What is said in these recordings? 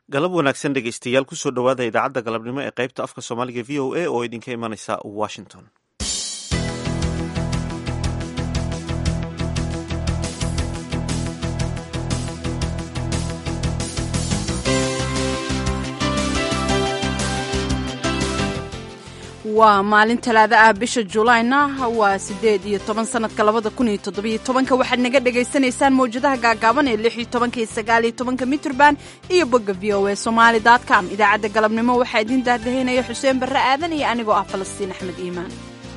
galab wanaagsan dhegaystayaal kusoo dhowaada idaacadda galabnimo ee qaybta afka soomaaliga v o a oo idinka imanaysa washington waa maalin talaado ah bisha julayna waa sideed iyo toban sanadka labada kun iyo toddobiyo tobanka waxaad naga dhagaysanaysaan mawjadaha gaagaaban ee lix iyo tobanka iyo sagaal iyo tobanka mitrband iyo bogga v o a somaali dot com idaacadda galabnimo waxaa idiin daahdahaynaya xuseen barre aadan iyo anigoo ah falastiin axmed iimaan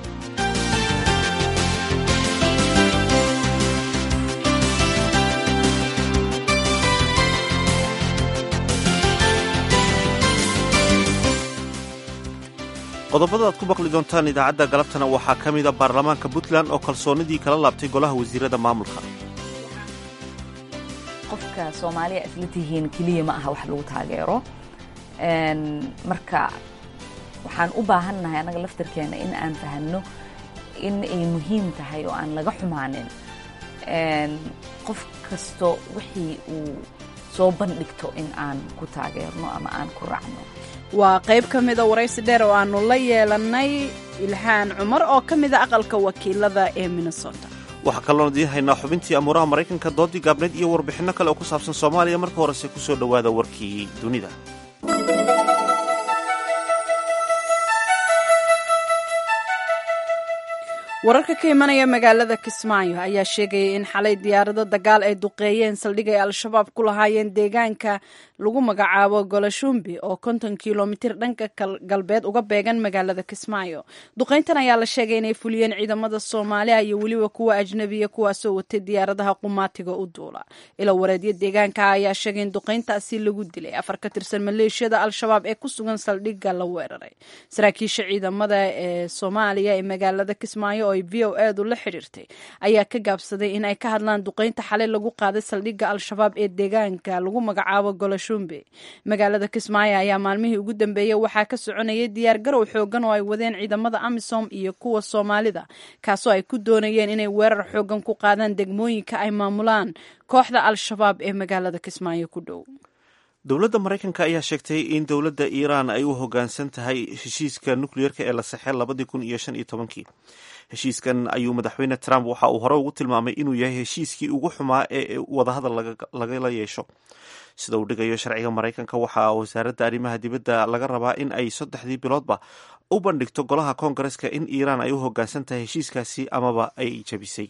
qodobada aad ku maqli doontaan idaacadda galabtana waxaa ka mida baarlamaanka puntland oo kalsoonidii kala laabtay golaha wasiirada maamulka qofka soomaaliya isla tihiin keliya ma aha wax lagu taageero marka waxaan u baahannahay annaga laftarkeena in aan fahanno in ay muhiim tahay oo aan laga xumaanin qof kasto wixii uu soo bandhigto in aan ku taageerno ama aan ku raacno waa qayb ka mida waraysi dheer oo aannu la yeelannay ilxaan cumar oo ka mida aqalka wakiilada ee minnesota waxaa kaloon idiin haynaa xubintii amuuraha maraykanka doodii gaabneed iyo warbixinno kale oo ku saabsan soomaaliya marka horese ku soo dhowaada warkii dunida wararka ka imanaya magaalada kismaayo ayaa sheegaya in xalay diyaarado dagaal ay duqeeyeen saldhig ay al-shabaab ku lahaayeen deegaanka lagu magacaabo golashumbi oo konton kilomitir dhanka galbeed uga beegan magaalada kismaayo duqeyntan ayaa la sheegay inay fuliyeen ciidamada soomaaliya iyo weliba kuwa ajnabiya kuwaasoo watay diyaaradaha qumaatiga u duula ilo wareedyo deegaanka ayaa sheegay in duqeyntaasi lagu dilay afar ka tirsan maleeshiyada al-shabaab ee ku sugan saldhigga la weeraray saraakiisha ciidamada ee soomaaliya ee magaalada kismaayo ay v o edu la xidhiirtay ayaa ka gaabsaday in ay ka hadlaan duqeynta xalay lagu qaaday saldhigga al-shabaab ee deegaanka lagu magacaabo golashumbe magaalada kismaayo ayaa maalmihii ugu dambeeyey waxaa ka soconayay diyaar garow xoogan oo ay wadeen ciidamada amisom iyo kuwa soomaalida kaasoo ay ku doonayeen inay weerar xoogan ku qaadaan degmooyinka ay maamulaan kooxda al-shabaab ee magaalada kismaayo ku dhow dowladda maraykanka ayaa sheegtay in dowladda iiraan ay u hoggaansan tahay heshiiska nukliyeerka ee la saxey labadii kun iyo shan iyo tobankii heshiiskan ayuu madaxweyne trump waxa uu hore ugu tilmaamay inuu yahay heshiiskii ugu xumaa ee wadahadal lagala yeesho sida uu dhigayo sharciga maraykanka waxaa wasaaradda arrimaha dibadda laga rabaa in ay saddexdii biloodba u bandhigto golaha koongareska in iiraan ay u hoggaansan tahay heshiiskaasi amaba ay jabisay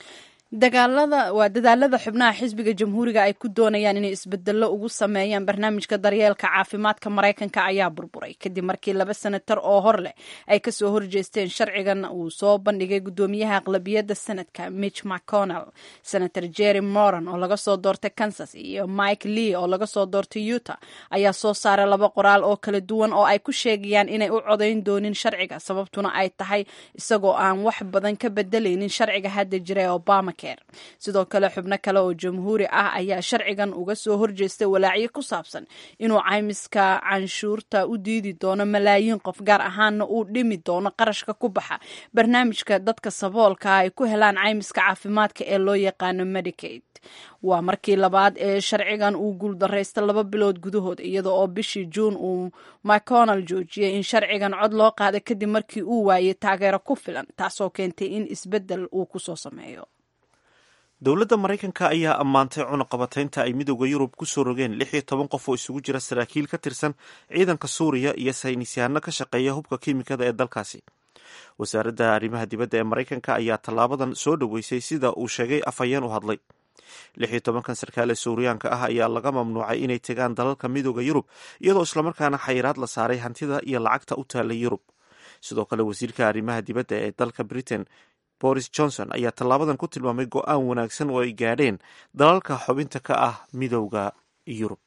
dagaalada waa dadaalada xubnaha xisbiga jamhuuriga ay ku doonayaan inay isbedelo ugu sameeyaan barnaamijka daryeelka caafimaadka maraykanka ayaa burburay kadib markii laba senatar oo hor leh ay kasoo horjeesteen sharcigan uu soo bandhigay gudoomiyaha aqlabiyadda senadka mitch mcconnell senator jerry moran oo laga soo doortay kansas iyo mike lee oo laga soo doortay utah ayaa soo saaray laba qoraal oo kala duwan oo ay ku sheegayaan inay u codayn doonin sharciga sababtuna ay tahay isagoo aan wax badan ka bedelaynin sharciga hadda jira ee obama sidoo kale xubno kale oo jamhuuri ah ayaa sharcigan uga soo horjeestay walaacyo ku saabsan inuu caymiska canshuurta u diidi doono malaayiin qof gaar ahaana uu dhimi doono qarashka ku baxa barnaamijka dadka saboolka ay ku helaan caymiska caafimaadka ee loo yaqaano medicaid waa markii labaad ee sharcigan uu guuldaraysta laba bilood gudahood iyada oo bishii juun uu mcconnell joojiyey in sharcigan cod loo qaada kadib markii uu waayey taageero ku filan taasoo keentay in isbeddel uu kusoo sameeyo dowladda maraykanka ayaa ammaantay cunuqabataynta ay midooda yurub ku soo rogeen lix iyo toban qof oo isugu jira saraakiil ka tirsan ciidanka suuriya iyo saynisyahanno ka shaqeeya hubka kiimikada ee dalkaasi wasaaradda arrimaha dibadda ee maraykanka ayaa tallaabadan soo dhoweysay sida uu sheegay afhayeen u hadlay lix iyo tobankan sarkaal ee suuriyaanka ah ayaa laga mamnuucay inay tegaan dalalka midooda yurub iyadoo islamarkaana xayiraad la saaray hantida iyo lacagta u taallay yurub sidoo kale wasiirka arrimaha dibadda ee dalka britain boris johnson ayaa tallaabadan ku tilmaamay go-aan wanaagsan oo ay gaadheen dalalka xubinta ka ah midowda yurub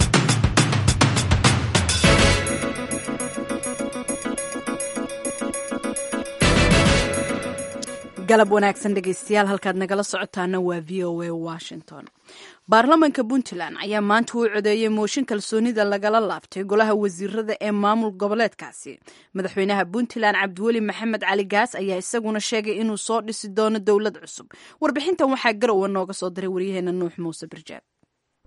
galab wanaagsan dhegeystayaal halkaad nagala socotaana waa v o a washington baarlamanka puntland ayaa maanta u codeeyey mooshin kalsoonida lagala laabtay golaha wasiirada ee maamul goboleedkaasi madaxweynaha puntland cabdiweli maxamed cali gaas ayaa isaguna sheegay inuu soo dhisi doono dowlad cusub warbixintan waxaa garowa nooga soo diray waryaheena nuux muuse birjaab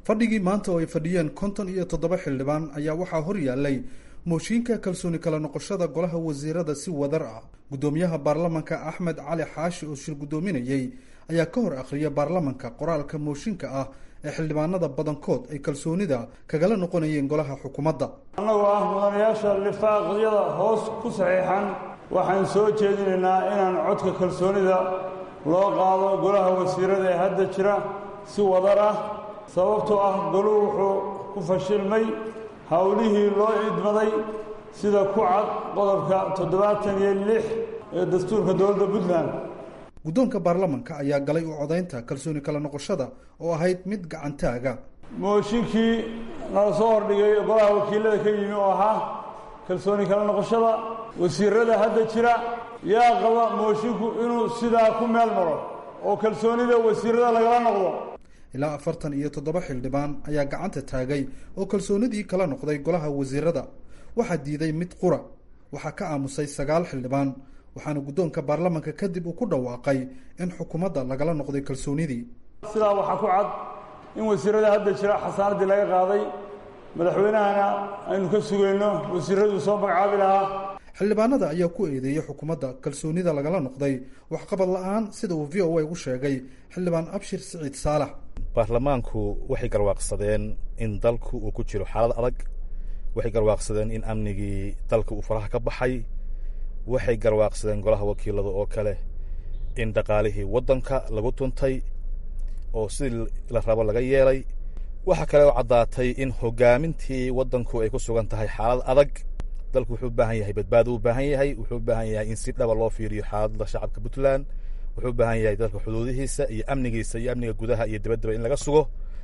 fadhigii maanta oo ay fadhiyeen konton iyo toddoba xildhibaan ayaa waxaa hor yaallay mooshiinka kalsooni kala noqoshada golaha wasiirada si wadar ah guddoomiyaha baarlamanka axmed cali xaashi oo shir guddoominayey ayaa ka hor akhriya baarlamanka qoraalka mooshinka ah ee xildhibaanada badankood ay kalsoonida kagala noqonayeen golaha xukuumadda annagoo ah mudanayaasha lifaaqyada hoos ku saxiixan waxaan soo jeedinaynaa inaan codka kalsoonida loo qaado golaha wasiirada ee hadda jira si wadar ah sababtoo ah goluhu wuxuu ku fashilmay howlihii loo idmaday sida ku cad qodobka toddobaatan iyo lix ee dastuurka dowladda puntland guddoonka baarlamanka ayaa galay u codaynta kalsooni kala noqoshada oo ahayd mid gacantaaga mooshinkii nala soo hordhigay golaha wakiilada ka yimi oo ahaa kalsooni kala noqoshada wasiirada hadda jira yaa qaba mooshinku inuu sidaa ku meel maro oo kalsoonida wasiirada lagala noqdo ilaa afartan iyo toddoba xildhibaan ayaa gacanta taagay oo kalsoonidii kala noqday golaha wasiirada waxaa diiday mid qura waxaa ka aamusay sagaal xildhibaan waxaana guddoonka baarlamanka kadib uu ku dhawaaqay in xukuumadda lagala noqday kalsoonidii sidaa waxaa ku cad in wasiirada hadda jira xasaanaddii laga qaaday madaxweynahana aynu ka sugayno wasiiraduu soo magacaabi lahaa xildhibaanada ayaa ku eedeeyey xukuumadda kalsoonida lagala noqday waxqabad la-aan sida uu v o a u sheegay xildhibaan abshir siciid saalax baarlamaanku waxay garwaaqsadeen in dalku uu ku jiro xaalad adag waxay garwaaqsadeen in amnigii dalka uu faraha ka baxay waxay garwaaqsadeen golaha wakiilada oo kale in dhaqaalihii waddanka lagu tuntay oo sidii la rabo laga yeelay waxaa kale oo caddaatay in hogaamintii waddanku ay ku sugan tahay xaalad adag dalku wuxuu u baahan yahay badbaado u baahan yahay wuxuu u baahan yahay in si dhaba loo fiiriyo xaaladda shacabka puntland wuxuu u baahan yahay dalka xuduudihiisa iyo amnigiisa iyo amniga gudaha iyo dibaddaba in laga sugo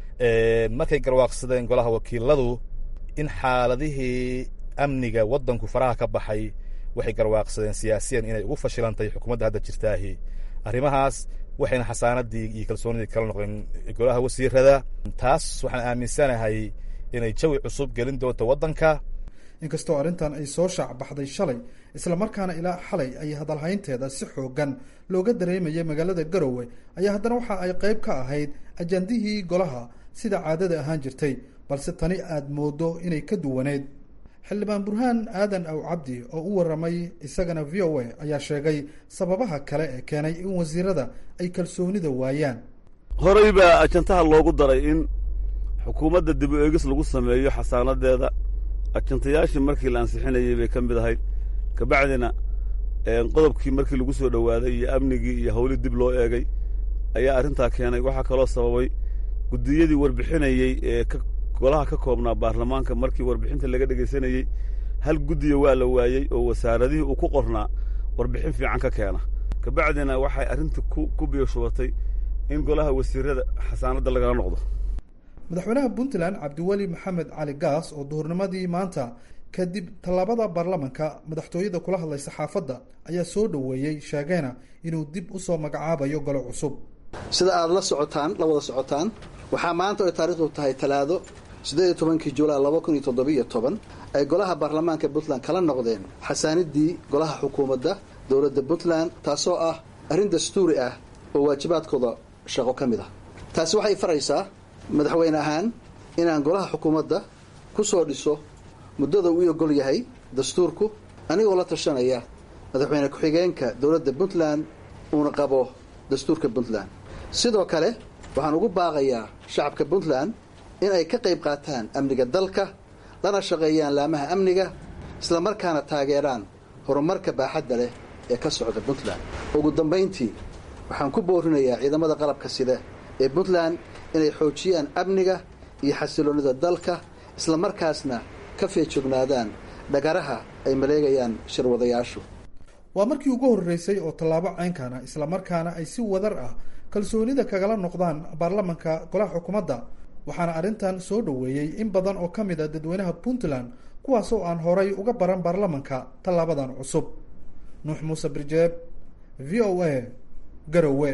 markay garwaaqsadeen golaha wakiiladu in xaaladihii amniga waddanku faraha ka baxay waxay garwaaqsadeen siyaasiyan inay ugu fashilantahay xukuumadda hadda jirtaahi arrimahaas waxayna xasaanadii iyo kalsoonidii kala noqdeen golaha wasiirada taas waxaan aaminsanahay inay jawi cusub gelin doonto waddanka inkastoo arrintan ay soo shaac baxday shalay islamarkaana ilaa xalay ay hadalhaynteeda si xoogan looga dareemayay magaalada garowe ayaa haddana waxa ay qayb ka ahayd ajandihii golaha sida caadada ahaan jirtay balse tani aad moodo inay ka duwaneyd xildhibaan burhaan aadan aw cabdi oo u warramay isagana v o a ayaa sheegay sababaha kale ee keenay in wasiirada ay kalsoonida waayaan horey baa ajantaha loogu daray in xukuumadda dib u eegis lagu sameeyo xasaanadeeda ajantayaashii markii la ansixinayey bay ka mid ahayd kabacdina qodobkii markii lagu soo dhowaaday iyo amnigii iyo howlii dib loo eegay ayaa arrintaa keenay waxaa kaloo sababay guddiyadii warbixinayey ee golaha ka koobnaa baarlamaanka markii warbixinta laga dhegaysanayey hal guddiya waa la waayey oo wasaaradihii uu ku qornaa warbixin fiican ka keena kabacdina waxay arrinta ku biyoshubatay in golaha wasiirada xasaanadda lagala noqdo madaxweynaha puntland cabdiweli maxamed cali gaas oo duhurnimadii maanta kadib tallaabada baarlamanka madaxtooyada kula hadlay saxaafadda ayaa soo dhoweeyey sheegeena inuu dib u soo magacaabayo golo cusub sida aad la socotaan la wada socotaan waxaa maanta ay taariikhdu tahay talaado siddeed iyo tobankii julaay laba kun iyo toddobiiyo toban ay golaha baarlamaanka puntland kala noqdeen xasaanidii golaha xukuumadda dowladda puntland taasoo ah arrin dastuuri ah oo waajibaadkooda shaqo ka mid ah taasi waxay faraysaa madaxweyne ahaan inaan golaha xukuumadda ku soo dhiso muddada uu ogol yahay dastuurku anigoo la tashanaya madaxweyne ku-xigeenka dowladda puntland uuna qabo dastuurka puntland sidoo kale waxaan ugu baaqayaa shacabka puntland in ay ka qayb qaataan amniga dalka lana shaqeeyaan laamaha amniga isla markaana taageeraan horumarka baaxadda leh ee ka socda puntland ugu dambayntii waxaan ku boorinayaa ciidamada qalabka sida ee puntland inay xoojiyaan amniga iyo xasiloonnida dalka isla markaasna ka feejognaadaan dhagaraha ay maleegayaan shirwadayaashu waa markii ugu horreysay oo tallaabo ceynkana islamarkaana ay si wadar ah kalsoonida kagala noqdaan baarlamanka golaha xukuumadda waxaana arrintan soo dhoweeyey in badan oo ka mid a dadweynaha puntland kuwaasoo aan horay uga baran baarlamanka tallaabadan cusub nuux muuse birjeeb v o a garowe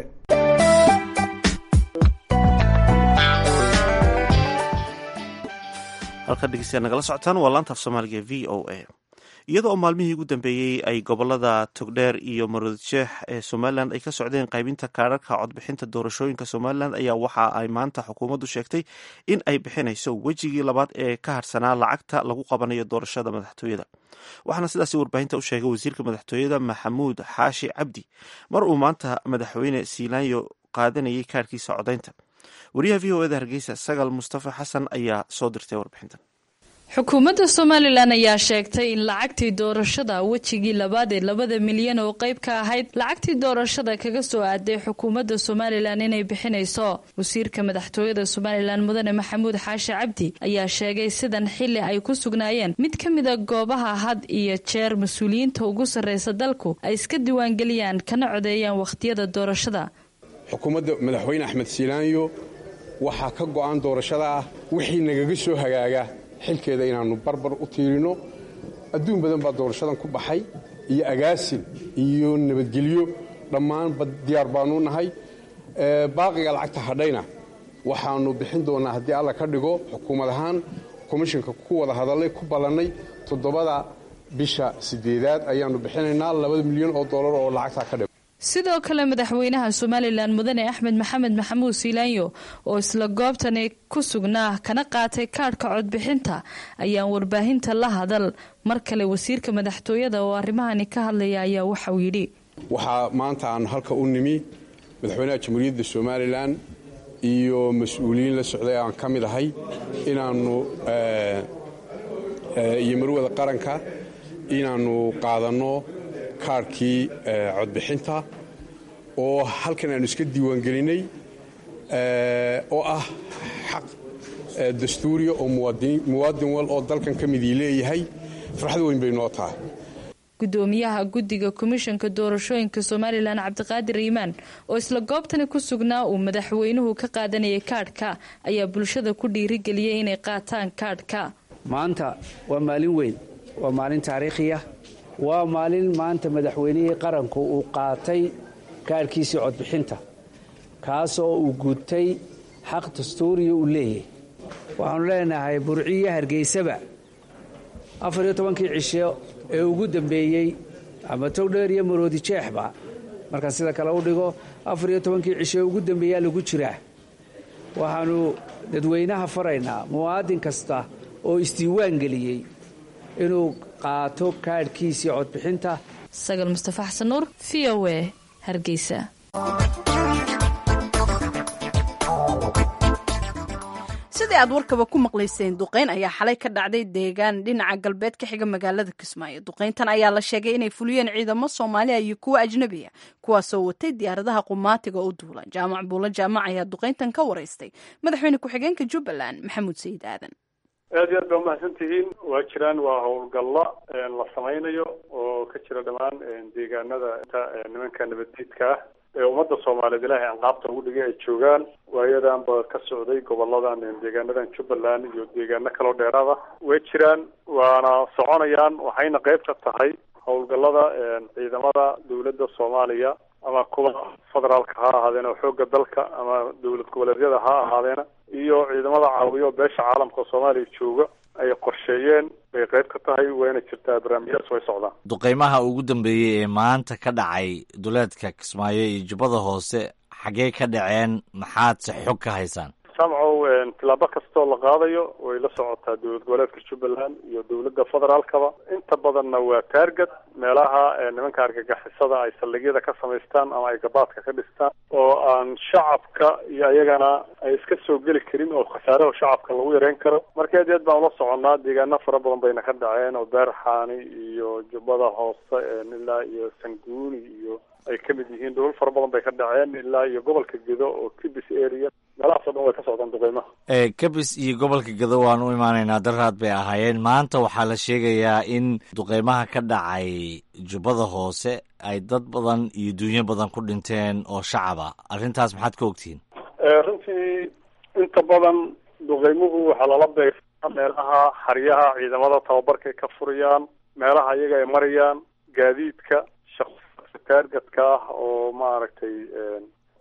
halka dhegeystayaal nagala socotaan waa laanta af soomaaliga v o a iyada oo maalmihii ugu dambeeyey ay gobolada togdheer iyo maroodijeex ee somalilan ay ka socdeen qaybinta kaadharka codbixinta doorashooyinka somalilan ayaa waxa ay maanta xukuumaddu sheegtay in ay bixinayso wejigii labaad ee ka harsanaa lacagta lagu qabanayo doorashada madaxtooyada waxaana sidaasi warbaahinta u sheegay wasiirka madaxtooyada maxamuud xaashi cabdi mar uu maanta madaxweyne siilaanyo qaadanayay kaadhkiisa codaynta wariyaha v o eda hargeysa sagal mustafa xasan ayaa soo dirtay warbixintan xukuumadda somalilan ayaa sheegtay in lacagtii doorashada wejigii labaad ee labada milyan oo qayb ka ahayd lacagtii doorashada kaga soo aaday xukuumadda somalilan inay bixinayso wasiirka madaxtooyada somalilan mudane maxamuud xaashi cabdi ayaa sheegay sidan xili ay ku sugnaayeen mid ka mida goobaha had iyo jeer mas-uuliyiinta ugu sarreysa dalku ay iska diiwaangeliyaan kana codeeyaan wakhtiyada doorashada xukuumadda madaxweyne axmed siilaanyo waxaa ka go'an doorashada ah wixii nagaga soo hagaaga xilkeeda inaannu barbar u tiirino adduun badan baa doorashadan ku baxay iyo agaasin iyo nabadgelyo dhammaanba diyaar baannu nahay baaqiga lacagta hadhayna waxaannu bixin doonnaa haddii alla ka dhigo xukuumad ahaan komishinka ku wada hadallay ku ballannay toddobada bisha siddeedaad ayaannu bixinaynaa labada milyan oo dollar oo lacagtaa ka dhigo sidoo kale madaxweynaha somalilan mudane axmed maxamed maxamuud siilaanyo oo isla goobtani ku sugnaa kana qaatay kaadhka codbixinta ayaan warbaahinta la hadal mar kale wasiirka madaxtooyada oo arrimahani ka hadlaya ayaa waxauu yidhi waxaa maanta aanu halka u nimi madaxweynaha jamhuuriyadda somalilan iyo mas-uuliyiin la socday aan ka mid ahay inaannu iyo marwada qaranka inaannu qaadanno kaarhkii codbixinta oo halkan aanu iska diiwaangelinnay oo ah xaq dastuuriya oo muwaadin wal oo dalkan ka midii leeyahay farxad weyn bay noo tahay gudoomiyaha guddiga komishanka doorashooyinka somalilan cabdiqaadir iimaan oo isla goobtani ku sugnaa uu madaxweynuhu ka qaadanayay kaadhka ayaa bulshada ku dhiirigeliyay inay qaataan kaadhka maanta waa maalin weyn waa maalin taariikhiya waa maalin maanta madaxweynihii qaranku uu qaatay kaadhkiisii codbixinta kaasoo uu gutay xaq dastuuriya uu leeyahay waxaanu leenahay burciyo hargeysaba afar iyo tobankii cisho ee ugu dambeeyey ama togdheer iyo maroodi jeexba markaan sida kale u dhigo afar iyo tobankii cisho ee ugu dambeeyaa lagu jiraa waxaannu dadweynaha faraynaa muwaadin kasta oo isdiiwaan geliyey inuu qaato kaadhkiisii codbixinta sagal mustafa xasan nuur v o e hargeysa sidii aad warkaba ku maqlayseen duqeyn ayaa xalay ka dhacday deegaan dhinaca galbeed ka xiga magaalada kismaayo duqeyntan ayaa la sheegay inay fuliyeen ciidamo soomaaliya iyo kuwa ajnabiya kuwaasoo watay diyaaradaha qumaatiga u duula jaamac buulo jaamac ayaa duqeyntan ka waraystay madaxweyne ku-xigeenka jubbaland maxamuud sayid aadan aad iyo aad baa umahadsan tihiin waa jiraan waa howlgalla la samaynayo oo ka jira dhammaan deegaanada nimanka nabaddiidka ah ee ummadda soomaaliyeed ilaahay anqaabta ugu dhigay ay joogaan waayadanba ka socday goboladan deegaanadan jubbaland iyo deegaano kaloo dheeraada way jiraan waana soconayaan waxayna qayb ka tahay howlgallada ciidamada dowladda soomaaliya ama kuwa federaalka ha ahaadeen oo xoogga dalka ama dowlad goboleedyada ha ahaadeena iyo ciidamada caawiyo beesha caalamka oo soomaaliya jooga ay qorsheeyeen bay qayb ka tahay wayna jirtaa barnaamijyadas way socdaan duqeymaha ugu dambeeyey ee maanta ka dhacay duleedka kismaayo iyo jubbada hoose xaggee ka dhaceen maxaad se xog ka haysaan samcow tilaabo kastoo la qaadayo way la socotaa dowlad goboleedka jubbaland iyo dowladda federaalkaba inta badanna waa taarget meelaha nimanka argagixisada ay saldhigyada ka samaystaan ama ay gabaadka ka dhistaan oo aan shacabka iyo ayagana ay iska soo geli karin oo khasaaraha shacabka lagu yareyn karo marka aad iyo aad baan ula soconnaa deegaano fara badan bayna ka dhaceen oo beerxaani iyo jubbada hoose ilaa iyo sanguuni iyo ay ka mid yihiin dhulal fara badan bay ka dhaceen ilaa iyo gobolka gedo oo kibis area meelahaas o dhan way ka socdaan duqeymaha kabis iyo gobolka gedo waan u imaanaynaa daraad bay ahaayeen maanta waxaa la sheegayaa in duqeymaha ka dhacay jubbada hoose ay dad badan iyo dunyo badan ku dhinteen oo shacaba arrintaas maxaad ka ogtihiin runtii inta badan duqeymuhu waxaa lala beegsaa meelaha xaryaha ciidamada tababarkay ka furayaan meelaha iyaga ay marayaan gaadiidka taargetka ah oo maaragtay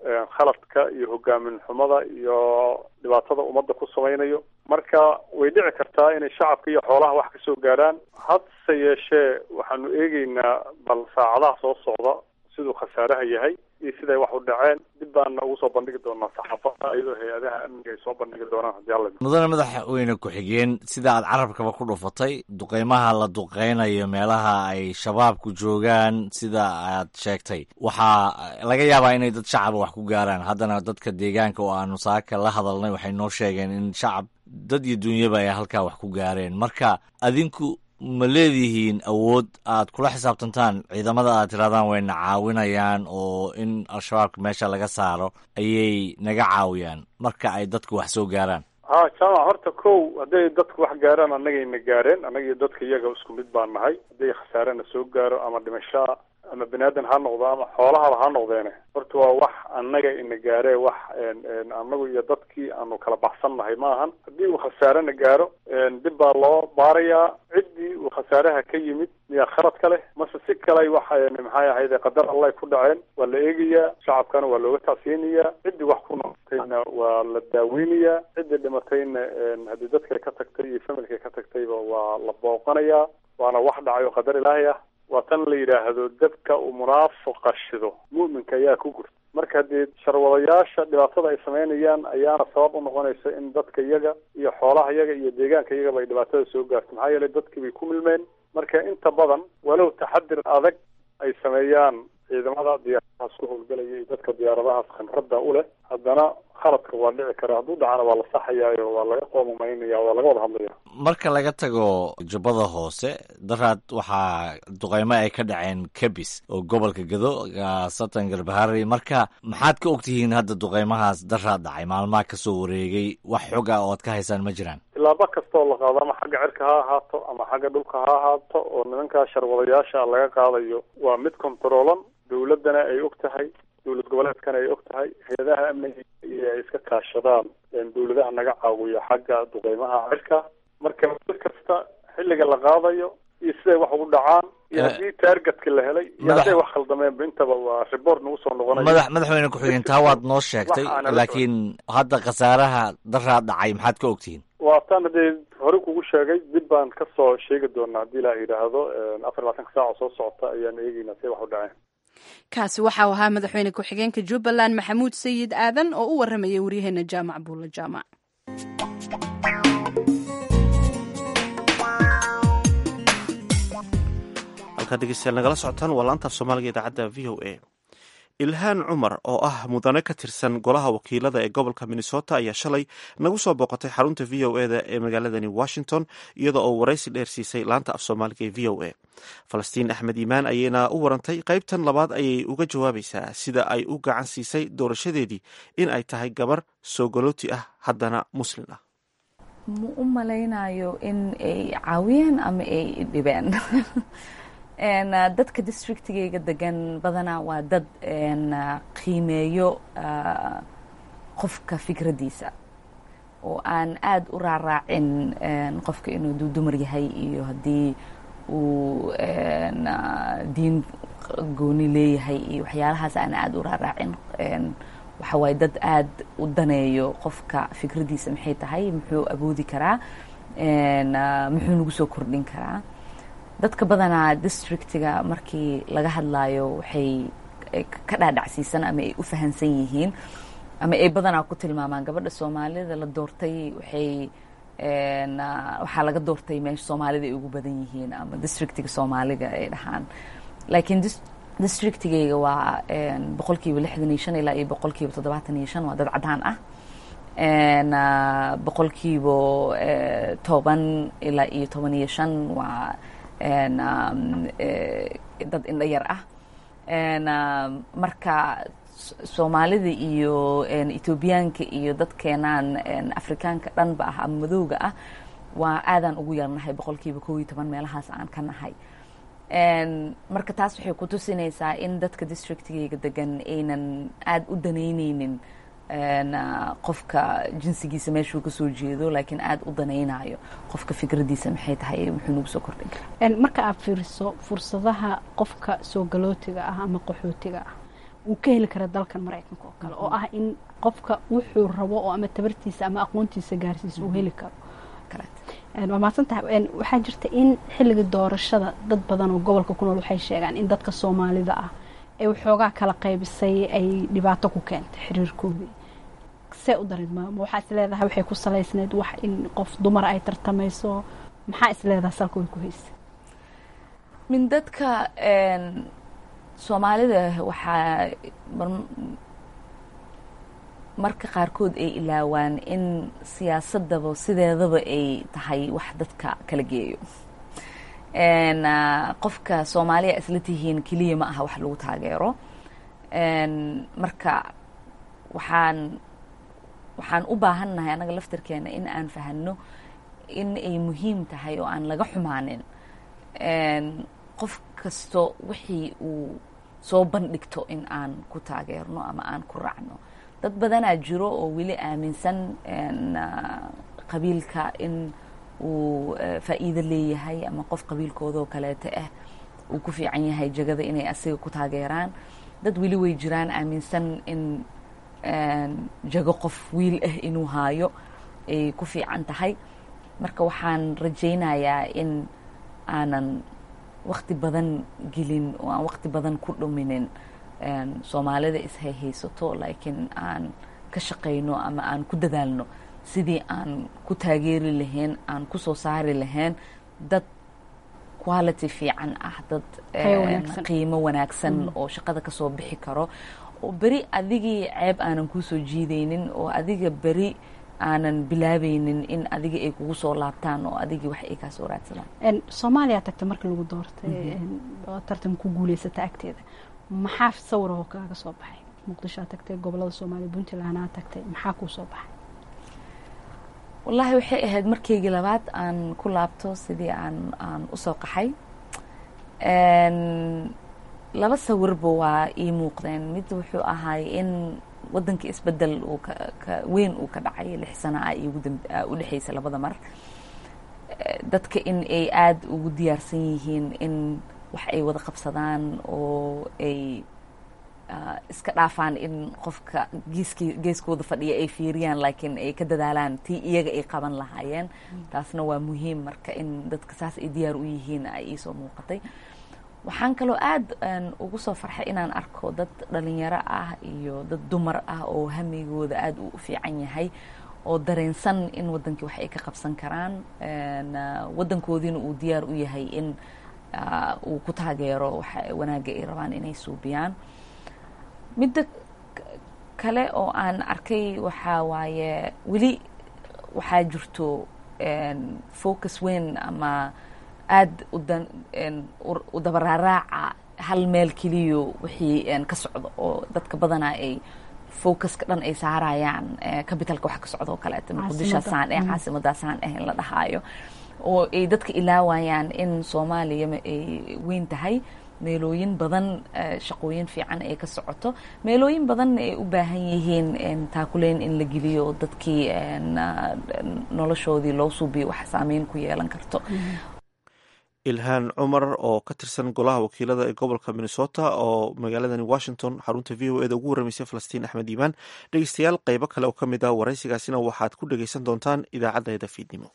khaladka iyo hogaamin xumada iyo dhibaatada ummadda ku samaynayo marka way dhici kartaa inay shacabka iyo xoolaha wax kasoo gaaraan hadse yeeshee waxaanu eegeynaa bal saacadaha soo socda siduu khasaaraha yahay iyo siday wax u dhaceen dib baana ugu soo bandhigi doonaa saxaafada iyadoo hay-adaha amniga ay soo bandhigi doonaan haddii alla mudane madaxweyne ku-xigeen sida aad carabkaba ku dhufatay duqeymaha la duqeynayo meelaha ay shabaabku joogaan sida aad sheegtay waxaa laga yaabaa inay dad shacaba wax ku gaaraan haddana dadka deegaanka oo aanu saaka la hadalnay waxay noo sheegeen in shacab dad iyo dunyaba ay halkaa wax ku gaareen marka adinku ma leedihiin awood aad kula xisaabtantaan ciidamada aad tirahdaan wayna caawinayaan oo in al-shabaabka meesha laga saaro ayay naga caawiyaan marka ay dadku wax soo gaaraan ha jaamac horta kow hadday dadku wax gaaraan annagayna gaareen annaga iyo dadka iyaga isku mid baan nahay hadday khasaarena soo gaaro ama dhimashaa ama bani aadan ha noqdo ama xoolahaba ha noqdeene horta waa wax annaga ina gaaree wax annagu iyo dadkii aanu kala baxsan nahay ma ahan haddii uu khasaarena gaaro dib baa loo baarayaa ciddii uu khasaaraha ka yimid miyaa khalad ka leh mase si kale wax maxay ahayde qadar allah ku dhaceen waa la eegayaa shacabkana waa looga tacsiyinayaa ciddii wax ku noqotayna waa la daaweynayaa ciddii dhimatayna haddii dadka ka tagtay iyo familka ka tagtayba waa la booqanayaa waana wax dhacay oo qadar ilaahay ah waa tan la yidhaahdo dabka uu munaafiqa shido mu'minka ayaa ku gurta marka haddii sharwadayaasha dhibaatada ay samaynayaan ayaana sabab u noqonaysa in dadka iyaga iyo xoolaha iyaga iyo deegaanka iyagaba ay dhibaatada soo gaarto maxaa yeelay dadkii bay ku milmeen marka inta badan walow taxadir adag ay sameeyaan ciidamada diyaaradahaas ku howlgelaya iyo dadka diyaaradahaas khamradda u leh haddana khaladka waa dhici kara hadduu dhacana waa la saxayaayo waa laga qoomumaynaya waa laga wada hadlaya marka laga tago jubbada hoose daraad waxaa duqeymo ay ka dhaceen kabis oo gobolka gado satan garbahari marka maxaad ka ogtihiin hadda duqeymahaas daraad dhacay maalmaha kasoo wareegay wax xog ah oo ad ka haysaan ma jiraan tilaabo kasta oo la qaado ama xagga cirka ha ahaato ama xagga dhulka ha ahaato oo nimankaa sharwadayaasha laga qaadayo waa mid controolan dawladdana ay og tahay dowlad goboleedkana ay og tahay hay-adaha amniga iyo ay iska kaashadaan dawladaha naga caawiya xagga duqeymaha cirka marka mid kasta xilliga la qaadayo iyo siday wax ugu dhacaan iyo haddii taargetka la helay iyo hadday wax khaldameenba intaba waa report nagu soo noqonaya madax madaxweyne ku-xigeen taa waad noo sheegtay laakiin hadda khasaaraha daraa dhacay maxaad ka ogtihiin waa tan haddee hore kugu sheegay dib baan kasoo sheegi doonaa haddii ilaah yidhaahdo afar labaatanka saaca soo socota ayaan eegeynaa siday wax u dhaceen kaasi waxau ahaa madaxweyne ku-xigeenka jubbaland maxamuud sayid aadan oo u waramayay waryaheena jaamac buulla jaamac halkaad dhegeystayaal nagala socotaan waa laanta af soomaaliga idaacadda v o a ilhaan cumar oo ah mudane ka tirsan golaha wakiilada ee gobolka minnesota ayaa shalay nagu soo booqatay xarunta v o eda ee magaaladani washington iyada oo waraysi dheer siisay laanta af soomaaliga ee v o a falastiin axmed iimaan ayayna u warantay qaybtan labaad ayay uga jawaabaysaa sida ay u gacan siisay doorashadeedii in ay tahay gabar soogalooti ah haddana muslin ah ma u malaynayo in ay caawiyeen ama ay dhibeen dadka districtigayga degan badanaa waa dad qiimeeyo qofka fikraddiisa oo aan aada u raaraacin qofka inuu duu dumar yahay iyo haddii uu diin gooni leeyahay iyo waxyaalahaas aan aada u raaraacin waxa waaye dad aada u daneeyo qofka fikraddiisa maxay tahay muxuu awoodi karaa muxuu nagu soo kordhin karaa dadka badanaa districtiga markii laga hadlaayo waxay ka dhaadhacsiisan ama ay u fahansan yihiin ama ay badanaa ku tilmaamaan gabadha soomaalida la doortay waxay waxaa laga doortay meesha soomaalida ay ugu badan yihiin ama districtiga soomaaliga ay dhahaan laakiin districtigayga waa boqol kiiba lixdan iyo shan ilaa iyo boqol kiiba toddobaatan iyo shan waa dad caddaan ah boqol kiiba toban ilaa iyo toban iyo shan waa dad indho yar ah marka soomaalida iyo etoobiyaanka iyo dadkeenaan afrikaanka dhanba ah ama madowga ah waa aadaan ugu yarnahay boqol kiiba kow iyo toban meelahaas aan ka nahay marka taas waxay ku tusinaysaa in dadka districtigayga degan aynan aada u danaynaynin qofka jinsigiisa meeshuu kasoo jeedo laakiin aada u danaynayo qofka fikraddiisa maxay tahay muxuu nagu soo kordhin karaa marka aad fiiriso fursadaha qofka soo galootiga ah ama qaxootiga ah uu ka heli kara dalkan maraykanka oo kale oo ah in qofka wuxuu rabo oo ama tabartiisa ama aqoontiisa gaarsiisa uu heli karo waa mahadsan tahay waxaa jirta in xilliga doorashada dad badan oo gobolka ku nool waxay sheegaan in dadka soomaalida ah ee waxoogaa kala qaybisay ay dhibaato ku keentay xiriirkoodii see u darin maamo waxaa is leedahay waxay ku salaysneyd wax in qof dumar ay tartamayso maxaa is leedahay salka way ku haysa min dadka soomaalida waxaa marka qaarkood ay ilaawaan in siyaasadaba sideedaba ay tahay wax dadka kala geeyo qofka soomaaliya isla tihiin keliya ma aha wax lagu taageero marka waxaan waxaan u baahannahay annaga laftarkeena in aan fahanno in ay muhiim tahay oo aan laga xumaanin qof kasto wixii uu soo bandhigto in aan ku taageerno ama aan ku raacno dad badanaa jiro oo weli aaminsan qabiilka in uu faa'iido leeyahay ama qof qabiilkoodoo kaleeto ah uu ku fiican yahay jagada inay asiga ku taageeraan dad weli way jiraan aaminsan in jago qof wiil ah inuu haayo ay ku fiican tahay marka waxaan rajaynayaa in aanan wakti badan gelin oo aan wakti badan ku dhuminin soomaalida ishayhaysato laakiin aan ka shaqayno ama aan ku dadaalno sidii aan ku taageeri lahayn aan ku soo saari lahayn dad quality fiican ah dad qiimo wanaagsan oo shaqada kasoo bixi karo oo beri adigii ceeb aanan kuusoo jiidaynin oo adiga beri aanan bilaabaynin in adiga ay kugu soo laabtaan oo adigii wax ay kaa soo raadsadaan soomaaliya tagta markii lagu doortay oo tartan ku guuleysata agteeda maxaa sawirahoo kaaga soo baxay muqdishoa tagtay gobolada soomaaliya puntlandna tagtay maxaa kuu soo baxay wallaahi waxay ahayd markaygii labaad aan ku laabto sidii aan aan usoo qaxay laba sawirba waa ii muuqdeen mid wuxuu ahaay in waddanka isbedel uu ka weyn uu ka dhacay lix sana ah iyo u dhexeysa labada mar dadka in ay aada ugu diyaarsan yihiin in wax ay wada qabsadaan oo ay iska dhaafaan in qofka geeski geeskooda fadhiya ay fiiriyaan laakiin ay ka dadaalaan tii iyaga ay qaban lahaayeen taasna waa muhiim marka in dadka saas ay diyaar u yihiin ay iisoo muuqatay waxaan kaloo aada ugu soo farxay inaan arko dad dhalinyaro ah iyo dad dumar ah oo hamigooda aada u fiican yahay oo dareensan in waddankii wax ay ka qabsan karaan waddankoodiina uu diyaar u yahay in uu ku taageero waxa wanaagga ay rabaan inay suubiyaan midda kale oo aan arkay waxaa waaye weli waxaa jirto focus weyn ama aada u dabaraaraaca hal meel keliyo wixii ka socdo oo dadka badanaa ay focuska dhan ay saarayaan capitalka wax ka socdo oo kaleeto muqdishasaan eh caasimadaasaan eh in la dhahaayo oo ay dadka ilaawayaan in soomaaliya ay weyn tahay meelooyin badan shaqooyin fiican ay ka socoto meelooyin badanna ay u baahan yihiin taakuleyn in la geliyo dadkii noloshoodii loo suubiyo wax saameyn ku yeelan karto ilhaan cumar oo ka tirsan golaha wakiilada ee gobolka minnesota oo magaaladani washington xarunta v o eda ugu warramaysay falastiin axmed iimaan dhegeystayaal qeybo kale oo ka mid ah waraysigaasina waxaad ku dhegeysan doontaan idaacaddeeda fiidnimo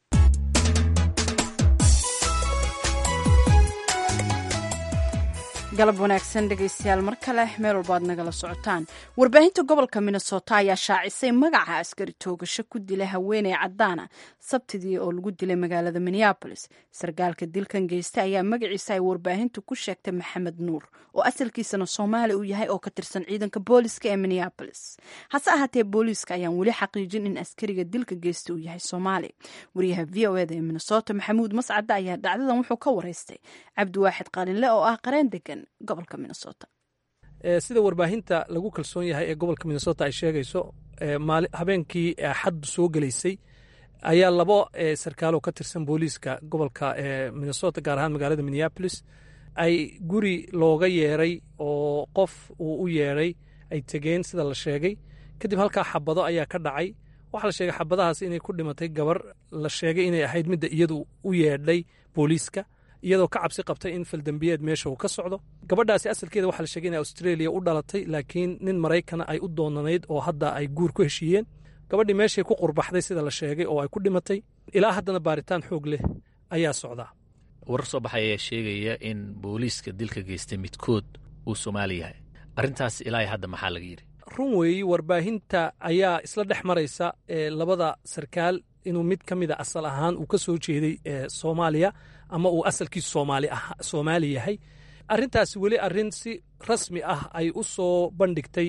galab wanaagsan dhegaystayaal mar kale meel walba ad nagala socotaan warbaahinta gobolka minnesota ayaa shaacisay magaca askari toogasho ku dila haweeney cadaana sabtidii oo lagu dilay magaalada minneabolis sargaalka dilkan geysta ayaa magaciisa ay warbaahintu ku sheegtay maxamed nuur oo asalkiisana soomaali uu yahay oo ka tirsan ciidanka booliska ee minneabolis hase ahaatee booliiska ayaan weli xaqiijin in askariga dilka geysta uu yahay soomaali wariyaha v o eda ee minnesota maxamuud mascade ayaa dhacdadan wuxuu ka wareystay cabdiwaaxid qalinle oo ah qareen degan gobolka minnesota sida warbaahinta lagu kalsoon yahay ee gobolka minnesota ay sheegayso habeenkii axaddu soo gelaysay ayaa labo sarkaaloo ka tirsan booliiska gobolka minnesota gaar ahaan magaalada minneabolis ay guri looga yeeray oo qof uu u yeedhay ay tegeen sida la sheegay kadib halkaa xabado ayaa ka dhacay waxaa la sheegay xabadahaas inay ku dhimatay gabar la sheegay inay ahayd midda iyadu u yeedhay booliiska iyadoo ka cabsi qabtay in faldembiyeed meesha uu ka socdo gabadhaasi asalkeeda waxaa la sheegay inay australia u dhalatay laakiin nin maraykana ay u doonanayd oo hadda ay guur ku heshiiyeen gabadhii meeshay ku qurbaxday sida la sheegay oo ay ku dhimatay ilaa haddana baaritaan xoog leh ayaa socdaa warar soo baxay ayaa sheegaya in booliiska dilka geystay midkood uu soomaali yahay arrintaas ilaa hadda maxaa laga yidhi run weeyi warbaahinta ayaa isla dhex maraysa labada sarkaal inuu mid ka mida asal ahaan uu ka soo jeeday soomaaliya ama uu asalkiisu soomaali yahay arrintaasi weli arrin si rasmi ah ay u soo bandhigtay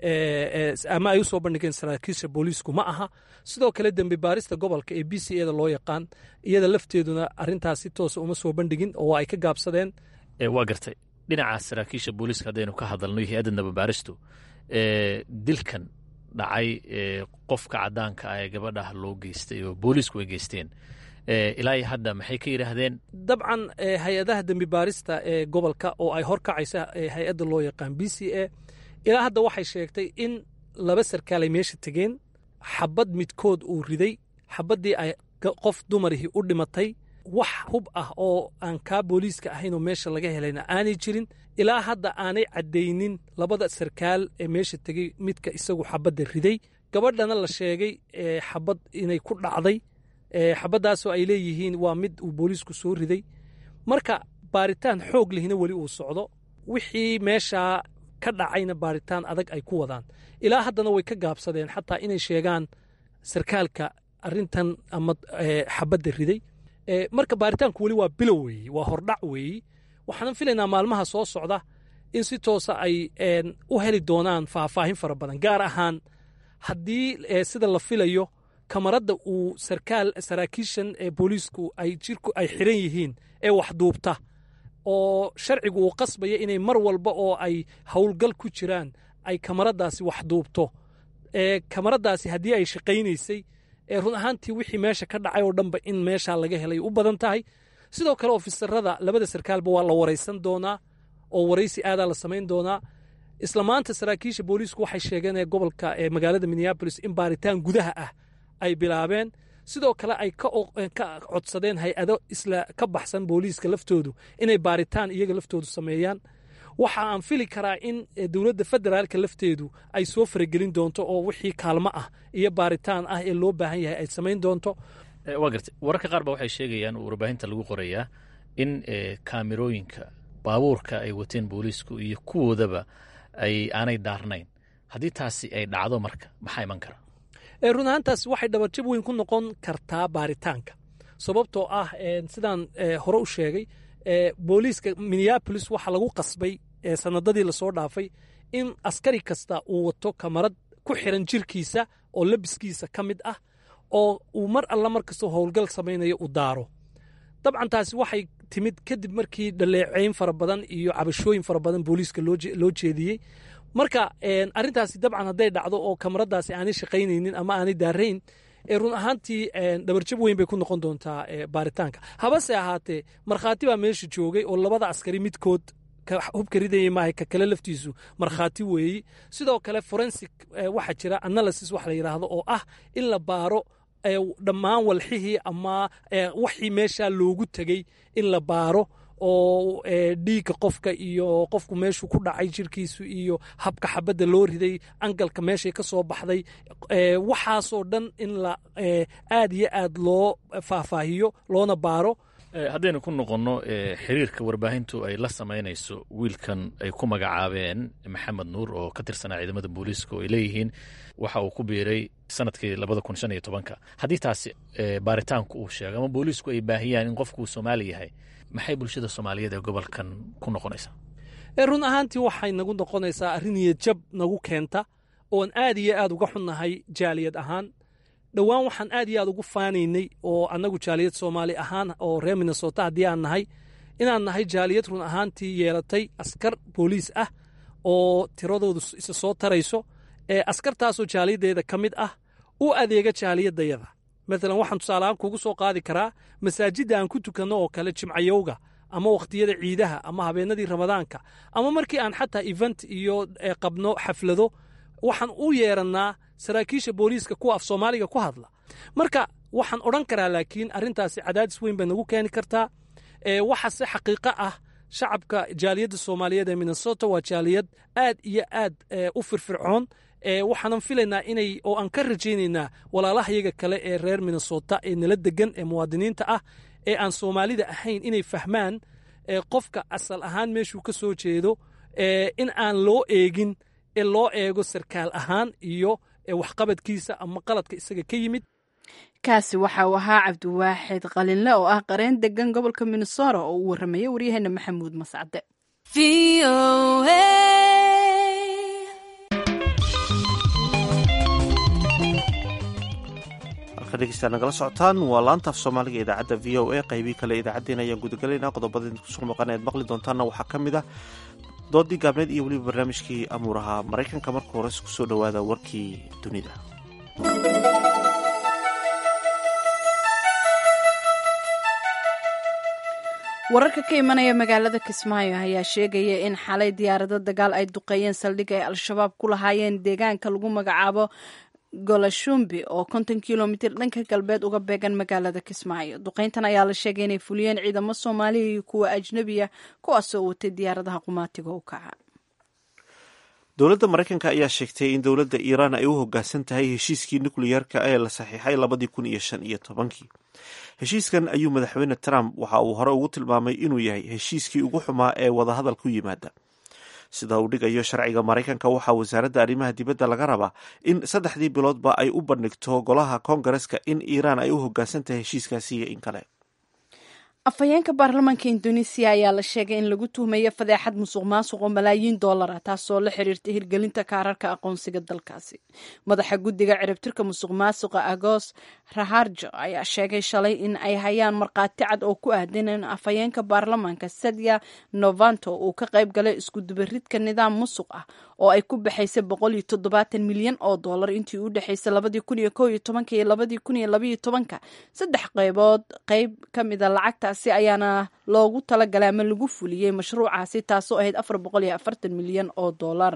ama ay u soo bandhigeen saraakiisha booliisku ma aha sidoo kale dembi baarista gobolka ee b c eda loo yaqaan iyada lafteeduna arrintaas si toosa uma soo bandhigin oo ay ka gaabsadeen waa gartay dhinaca saraakiisha booliiska haddaynu ka hadalno iyo hay-adda nababaaristu dilkan dhacay qofka caddaanka ah ee gabadhah loo geystay oo booliisku ay geysteen ilaa iyo hadda maxay ka yidhaahdeen dabcan hay-adaha dembi baarista ee gobolka oo ay horkacaysa hay-adda loo yaqaan b c a ilaa hadda waxay sheegtay in laba sarkaal ay meesha tegeen xabad midkood uu riday xabaddii ay qof dumarihii u dhimatay wax hub ah oo aan kaa booliiska ahaynoo meesha laga helayna aanay jirin ilaa hadda aanay caddaynin labada sarkaal ee meesha tegey midka isagu xabadda riday gabadhana la sheegay xabad inay ku dhacday xabaddaasoo ay leeyihiin waa mid uu booliisku soo riday marka baaritaan xoog lehina weli uu socdo wixii meeshaa ka dhacayna baaritaan adag ay ku wadaan ilaa haddana way ka gaabsadeen xataa inay sheegaan sarkaalka arrintan ama xabadda riday marka baaritaanku weli waa bilow weeye waa hordhac weeye waxaanan filaynaa maalmaha soo socda in si toosa ay u heli doonaan faahfaahin fara badan gaar ahaan haddii sida la filayo kamaradda uu sarkaal saraakiishan ee booliisku ay jirku ay xiran yihiin ee waxduubta oo sharcigu uu qasbaya inay mar walba oo ay howlgal ku jiraan ay kamaraddaasi waxduubto ee kamaraddaasi haddii ay shaqaynaysay ee run ahaantii wixii meesha ka dhacay oo dhanba in meeshaa laga helay u badan tahay sidoo kale ofisarada labada sarkaalba waa la waraysan doonaa oo waraysi aadaa la samayn doonaa isla maanta saraakiisha booliisku waxay sheegeen ee gobolka ee magaalada minneabolis in baaritaan gudaha ah ay bilaabeen sidoo kale ay ka codsadeen hay-ado isla ka baxsan booliiska laftoodu inay baaritaan iyaga laftoodu sameeyaan waxa aan fili karaa in dowladda federaalka lafteedu ay soo faragelin doonto oo wixii kaalmo ah iyo baaritaan ah ee loo baahan yahay ay samayn doonto waa gartay wararka qaar ba waxay sheegayaan oo warbaahinta lagu qorayaa in kaamirooyinka baabuurka ay wateen booliisku iyo kuwoodaba ay aanay daarnayn haddii taasi ay dhacdo marka maxaa iman kara run ahaantaas waxay dhabarjab weyn ku noqon kartaa baaritaanka sababtoo ah sidaan hore u sheegay booliiska minneabolis waxaa lagu qasbay sanadadii lasoo dhaafay in askari kasta uu wato kamarad ku xiran jirkiisa oo labiskiisa ka mid ah oo uu mar alla mar kastoo howlgal samaynayo u daaro dabcan taasi waxay timid kadib markii dhaleeceyn fara badan iyo cabashooyin fara badan booliiska loo jeediyey marka arrintaasi dabcan hadday dhacdo oo kamaradaasi aanay shaqaynaynin ama aanay daarayn run ahaantii dhabarjab weyn bay ku noqon doontaa baaritaanka habase ahaatee markhaati baa meesha joogay oo labada askari midkood hubka ridayay maaha ka kale laftiisu markhaati weeyi sidoo kale forensic waxaa jira analysis wax la yidhaahdo oo ah in la baaro dhammaan walxihii ama waxii meeshaa loogu tegey in la baaro oo dhiigga qofka iyo qofku meeshuu ku dhacay jirkiisu iyo habka xabadda loo riday angalka meeshay ka soo baxday waxaasoo dhan in la aad iyo aad loo faahfaahiyo loona baaro haddaynu ku noqonno xiriirka warbaahintu ay la samaynayso wiilkan ay ku magacaabeen maxamed nuur oo ka tirsanaa ciidamada booliiska oo ay leeyihiin waxa uu ku biiray sanadkii labada kun shan iyo tobanka haddii taasi baaritaanku uu sheego ama booliisku ay baahiyaan in qofku uu soomaali yahay maxay bulshada soomaaliyeed ee gobolkan ku noqonaysaa run ahaantii waxay nagu noqonaysaa arrin niyadjab nagu keenta oon aad iyo aad uga xunnahay jaaliyad ahaan dhowaan waxaan aad iyo aad ugu faanaynay oo annagu jaaliyad soomaali ahaan oo reer minnesota haddii aan nahay inaan nahay jaaliyad run ahaantii yeelatay askar booliis ah oo tiradoodu isa soo tarayso ee askartaasoo jaaliyaddeeda ka mid ah u adeega jaaliyaddayada maalan waxaan tusaaleahaan kugu soo qaadi karaa masaajidda aan ku tukanno oo kale jimcayowga ama wakhtiyada ciidaha ama habeenadii ramadaanka ama markii aan xataa event iyo qabno xaflado waxaan u yeerannaa saraakiisha booliiska kuwa af soomaaliga ku hadla marka waxaan odhan karaa laakiin arrintaasi cadaadis weyn bay nagu keeni kartaa waxa se xaqiiqo ah shacabka jaaliyadda soomaaliyeed ee minnesota waa jaaliyad aad iyo aad u firfircoon waxaanan filaynaa inay oo aan ka rajaynaynaa walaalahayaga kale ee reer minnesota ee nala degan ee muwaadiniinta ah ee aan soomaalida ahayn inay fahmaan qofka asal ahaan meeshuu ka soo jeedo in aan loo eegin ee loo eego sarkaal ahaan iyo waxqabadkiisa ama qaladka isaga ka yimid kaasi waxa uu ahaa cabdiwaaxid qalinle oo ah qareen degan gobolka minnesota oo uu warramaya waryaheena maxamuud mascade halka dhegeystaad nagala socotaan waa laantaaf soomaaliga idaacadda v o a qaybii kale idaacaddeen ayaan gudagalaynaa qodobada kusoo maqan eed maqli doontaanna waxaa ka mid ah doodii gaabneed iyo weliba barnaamijkii amuuraha maraykanka marka hores kusoo dhowaada warkii dunida wararka ka imanaya magaalada kismaayo ayaa sheegaya in xalay diyaarado dagaal ay duqeeyeen saldhig ay al-shabaab ku lahaayeen deegaanka lagu magacaabo golashumbi oo konton kilomitir dhanka galbeed uga beegan magaalada kismaayo duqeyntan ayaa la sheegay inay fuliyeen ciidamo soomaaliya iyo kuwa ajnebiya kuwaasoo watay diyaaradaha qumaatiga u kaca dowladda maraykanka ayaa sheegtay in dowladda iiraan ay u hoggaansan tahay heshiiskii nukliyeerka ee la saxiixay labadii kun iyo shan iyo tobankii heshiiskan ayuu madaxweyne trump waxa uu hore ugu tilmaamay inuu yahay heshiiskii ugu xumaa ee wadahadal ku yimaada sida uu dhigayo sharciga maraykanka waxaa wasaaradda arrimaha dibadda laga rabaa in saddexdii biloodba ay u bandhigto golaha koongareska in iiraan ay u hoggaansan tahay heshiiskaasi iyo in kale afhayeenka baarlamaanka indonesiya ayaa la sheegay in lagu tuhmayo fadeexad musuq maasuq oo malaayiin doolara taasoo la xiriirta hirgelinta kaararka aqoonsiga dalkaasi madaxa guddiga ciribtirka musuq maasuqa agos raharjo ayaa sheegay shalay in ay hayaan markhaati cad oo ku aadan in afhayeenka baarlamaanka sadya novanto uu ka qayb galay iskudubaridka nidaam musuq ah oo ay ku baxaysay boqol iyo toddobaatan milyan oo dollar intii u dhexaysay labadii kun iyo kow iyo tobanka iyo labadii kun iyo labaiyo tobanka saddex qaybood qayb ka mida lacagta si ayaana loogu talagalay ama lagu fuliyey mashruucaasi taasoo ahayd afar boqol iyo afartan milyan oo dollar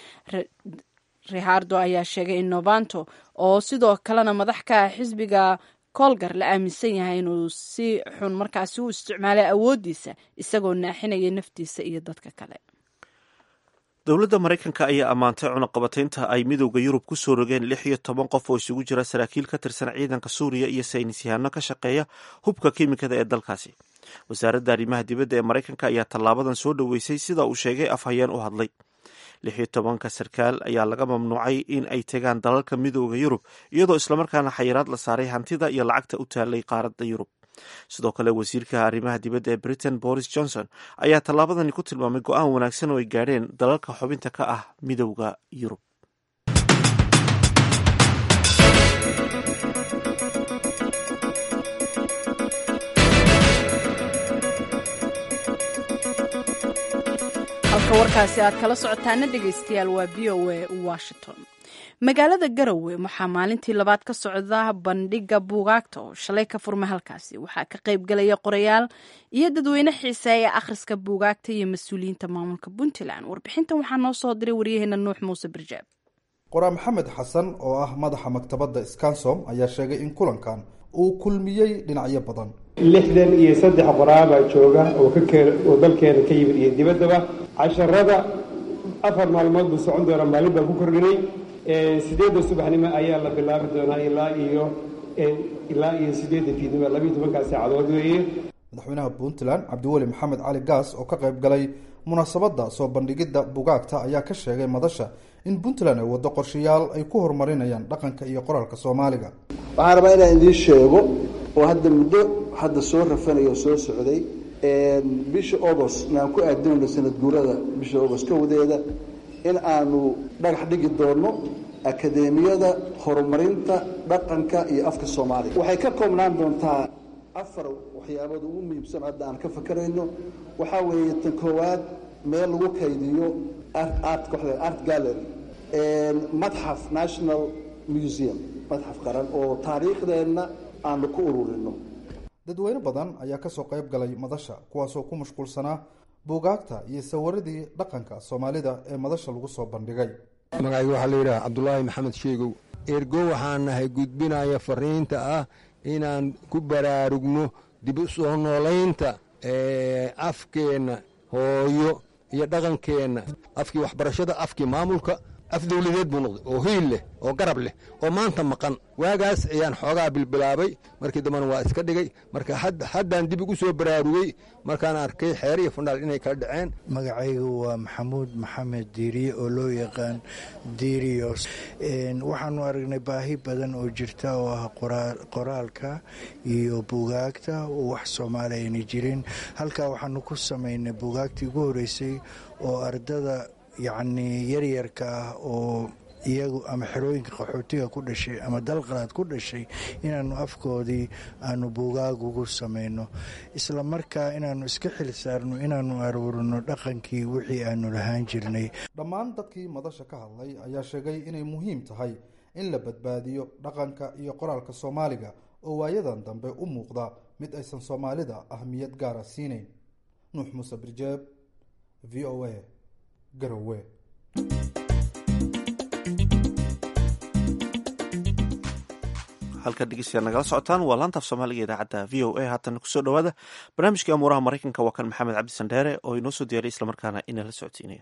rihardo ayaa sheegay in novanto oo sidoo kalena madax ka ah xisbiga colgar la aaminsan yahay inuu si xun markaasi u isticmaalay awooddiisa isagoo naaxinaya naftiisa iyo dadka kale dowladda maraykanka ayaa ammaantay cunaqabataynta ay midowda yurub ku soo rogeen lix iyo toban qof oo isugu jira saraakiil ka tirsan ciidanka suuriya iyo saynis yahaano ka shaqeeya hubka kiimikada ee dalkaasi wasaaradda arrimaha dibadda ee maraykanka ayaa tallaabadan soo dhoweysay sida uu sheegay afhayeen u hadlay lix iyo tobanka sarkaal ayaa laga mamnuucay in ay tegaan dalalka midowda yurub iyadoo islamarkaana xayiraad la saaray hantida iyo lacagta u taalay qaaradda yurub sidoo kale wasiirka arrimaha dibadda ee britain boris johnson ayaa tallaabadani ku tilmaamay go-aan wanaagsan oo ay gaadheen dalalka xubinta ka ah midowda yurub halka warkaasi aad kala socotaana dhegaystayaal waa v o a washington magaalada garowe waxaa maalintii labaad ka socda bandhiga buugaagta oo shalay ka furmay halkaasi waxaa ka qayb galaya qorayaal iyo dadweyne xiiseeya akhriska buugaagta iyo mas-uuliyiinta maamulka puntland warbixintan waxaa noo soo diray waryaheena nuux muuse barjaab qoraa maxamed xasan oo ah madaxa maktabadda scansom ayaa sheegay in kulankan uu kulmiyey dhinacyo badan lixdan iyo saddex qoraabaa jooga oo oo dalkeena ka yimid iyo dibaddaba casharada afar maalmood buu socon doonaa maalin baan ku kordhinay sideedda subaxnimo ayaa la bilaabi doonaa ilaa iyo ilaa iyo sideedda fiidnimo labiiyo tobankaa saacadood weeye madaxweynaha puntland cabdiweli maxamed cali gaas oo ka qayb galay munaasabadda soo bandhigidda bugaagta ayaa ka sheegay madasha in puntland ay waddo qorshayaal ay ku horumarinayaan dhaqanka iyo qoraalka soomaaliga waxaan rabaa inaan idiin sheego oo hadda muddo hadda soo rafanaya oo soo socday bisha agost aan ku aadinayno sanad guurada bisha agost kawadeeda in aanu dhagax dhigi doonno akadeemiyada horumarinta dhaqanka iyo afka soomaaliga waxay ka koobnaan doontaa afar waxyaabood ugu muhiimsan hadda aan ka fakarayno waxaa weeye tan koowaad meel lagu kaydiyo art art gallery madxaf national museum madxaf qaran oo taariikhdeenna aanu ku ururino dadweyne badan ayaa kasoo qayb galay madasha kuwaasoo ku mashquulsanaa buugaagta iyo sawiradii dhaqanka soomaalida ee madasha lagu soo bandhigay magacayga waxaa la yidhaha cabdulaahi maxamed sheegow ergo waxaan nahay gudbinaya fariinta ah inaan ku baraarugno dib u soo noolaynta afkeenna hooyo iyo dhaqankeenna afkii waxbarashada afkii maamulka af dawladeed buu noqday oo hiil leh oo garab leh oo maanta maqan waagaas ayaan xoogaa bilbilaabay markii dambena waa iska dhigay marka haddaan dib igu soo baraarugey markaan arkay xeer iyo fundhaal inay kala dhaceen magacaygu waa maxamuud maxamed diiriye oo loo yaqaan diiriyos waxaanu aragnay baahi badan oo jirta oo ah qoraalka iyo bugaagta oo wax soomaali ayna jirin halkaa waxaanu ku samaynay bugaagtii ugu horeysay oo ardada yacnii yaryarka ah oo iyagu ama xerooyinka qaxootiga ku dhashay ama dalqalaad ku dhashay inaannu afkoodii aanu buugaag ugu samayno isla markaa inaannu iska xil saarno inaannu aruurino dhaqankii wixii aanu lahaan jirnay dhammaan dadkii madasha ka hadlay ayaa sheegay inay muhiim tahay in la badbaadiyo dhaqanka iyo qoraalka soomaaliga oo waayadan dambe u muuqda mid aysan soomaalida ahmiyad gaara siinayn nuux muuse birjeeb v o a garowe halka dhegeystayaal nagala socotaan waa laantaaf soomaaliga idaacadda v o a haatana kusoo dhowaada barnaamijkii amuuraha maraykanka waa kan maxamed cabdi sandheere oo inoo soo diyaray islamarkaana inala socodsiinaya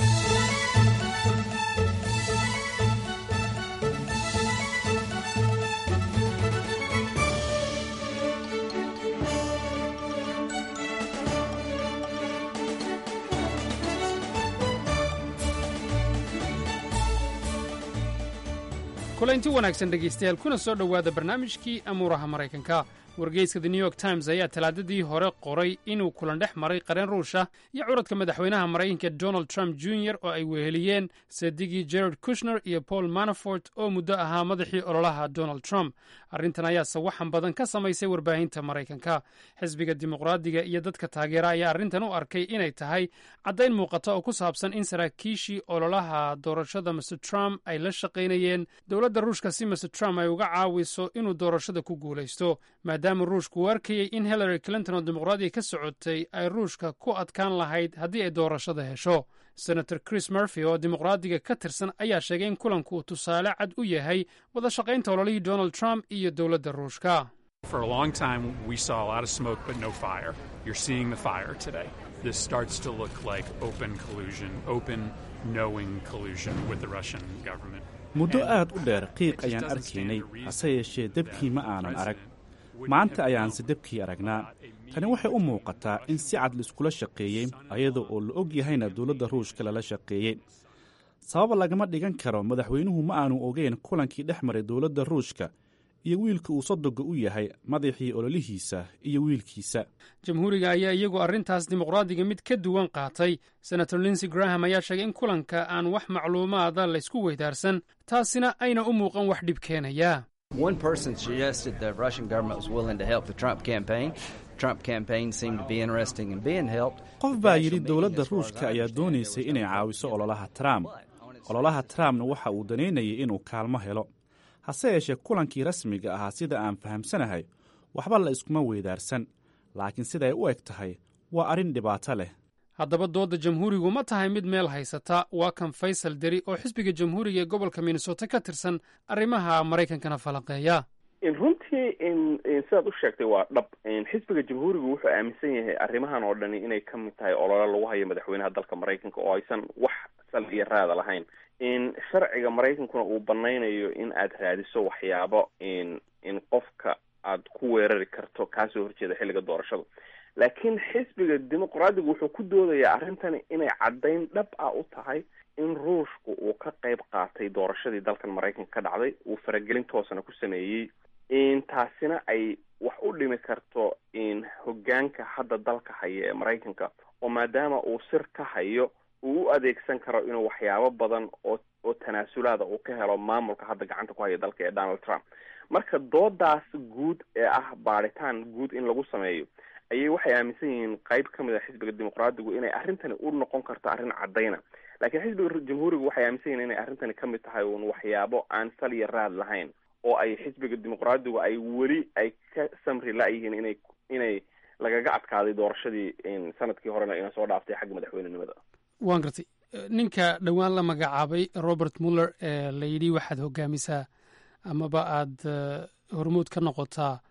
kulanti wanaagsan dhegaystayaal kuna soo dhowaada barnaamijkii amuuraha maraykanka wargeyska the new york times ayaa talaadadii hore qoray inuu kulan dhex maray qareen ruusha iyo curadka madaxweynaha maraykanka donald trump jr oo ay weheliyeen sadigii gerard kushner iyo paul manafort oo muddo ahaa madaxii ololaha donald trump arrintan ayaa sawaxan badan ka samaysay warbaahinta maraykanka xisbiga dimuqraadiga iyo dadka taageera ayaa arrintan u arkay inay tahay caddayn muuqata oo ku saabsan in saraakiishii ololaha doorashada mr trump ay la shaqaynayeen dowladda ruushka si mr trump ay uga caawiso inuu doorashada ku guulaysto maadaama ruushku u arkayey in hillary clinton oo dimuqraadiga ka socotay ay ruushka ku adkaan lahayd haddii ay doorashada hesho senator chris murphy oo dimuqraadiga ka tirsan ayaa sheegay in kulanku uu tusaale cad u yahay wada shaqaynta ololihii donald trump iyo dowladda ruushka For a long time, we saw a lot of smoke but no fire. You're seeing the fire today. This starts to look like open collusion, open, knowing collusion with the Russian government. muddo aad u dheer qiiq ayaan arkaynay hase yeeshee debkii ma aanan arag maanta ayaanse debkii aragnaa tani waxay u muuqataa in si cad laiskula shaqeeyey ayada oo la og yahayna dowladda ruushka lala shaqeeyey sabab lagama dhigan karo madaxweynuhu ma aanu ogeyn kulankii dhex maray dowladda ruushka iyo wiilka uu sodoga u yahay madaxii ololihiisa iyo wiilkiisa jamhuuriga ayaa iyagu arrintaas dimuqraadiga mid ka duwan qaatay senator linsey graham ayaa sheegay in kulanka aan wax macluumaada laysku weydaarsan taasina ayna u muuqan wax dhib keenaya One person suggested the Russian government was willing to help the Trump campaign. Trump campaign seemed to be interested in being helped. qof baa yidhi dowladda ruushka ayaa doonaysay inay caawiso ololaha trump ololaha trumpna waxa uu danaynayay inuu kaalmo helo hase yeeshee kulankii rasmiga ahaa sida aan fahamsanahay waxba la iskuma weydaarsan laakiin siday u eg tahay waa arrin dhibaato leh haddaba doodda jamhuurigu ma tahay mid meel haysata waa kan faysal deri oo xisbiga jamhuuriga ee gobolka minnesota ka tirsan arrimaha maraykankana falanqeeya runtii sidaad u sheegtay waa dhab xisbiga jamhuurigu wuxuu aaminsan yahay arrimahan oo dhani inay ka mid tahay olole lagu hayo madaxweynaha dalka maraykanka oo aysan wax sal iyo raada lahayn sharciga maraykankuna uu banaynayo in aad raadiso waxyaabo in qofka aad ku weerari karto kaasoo horjeeda xilliga doorashada laakiin xisbiga dimuqraadigu wuxuu ku doodayaa arrintani inay caddayn dhab ah u tahay in ruushku uu ka qayb qaatay doorashadii dalkan maraykanka ka dhacday uu faragelin toosana ku sameeyey taasina ay wax u dhimi karto hoggaanka hadda dalka haya ee maraykanka oo maadaama uu sir ka hayo uu u adeegsan karo inuu waxyaabo badan oo oo tanaasulaada uu ka helo maamulka hadda gacanta ku haya dalka ee donald trump marka doodaas guud ee ah baadhitaan guud in lagu sameeyo ayay waxay aaminsan yihiin qayb ka mid a xisbiga dimuqraadigu inay arrintani u noqon karto arrin caddayna laakiin xisbiga jamhuurigu waxay aaminsan yihin inay arrintani ka mid tahay uun waxyaabo aan sal iyo raad lahayn oo ay xisbiga dimuqraadigu ay weli ay ka samri la-yihiin inay inay lagaga adkaaday doorashadii sanadkii horena ina soo dhaaftay xagga madaxweynenimada waan gartay ninka dhowaan la magacaabay robert muller ee la yidhi waxaad hogaamisaa amaba aad hormuud ka noqotaa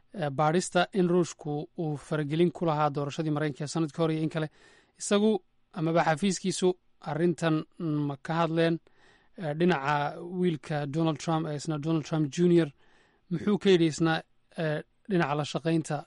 baadhista in ruushku uu faragelin ku lahaa doorashadii maraykanka ee sanadkii hore iyo in kale isagu amaba xafiiskiisu arrintan ma ka hadleen dhinaca wiilka donald trump ee isna donald trump junior muxuu ka yidhi isna dhinaca la shaqaynta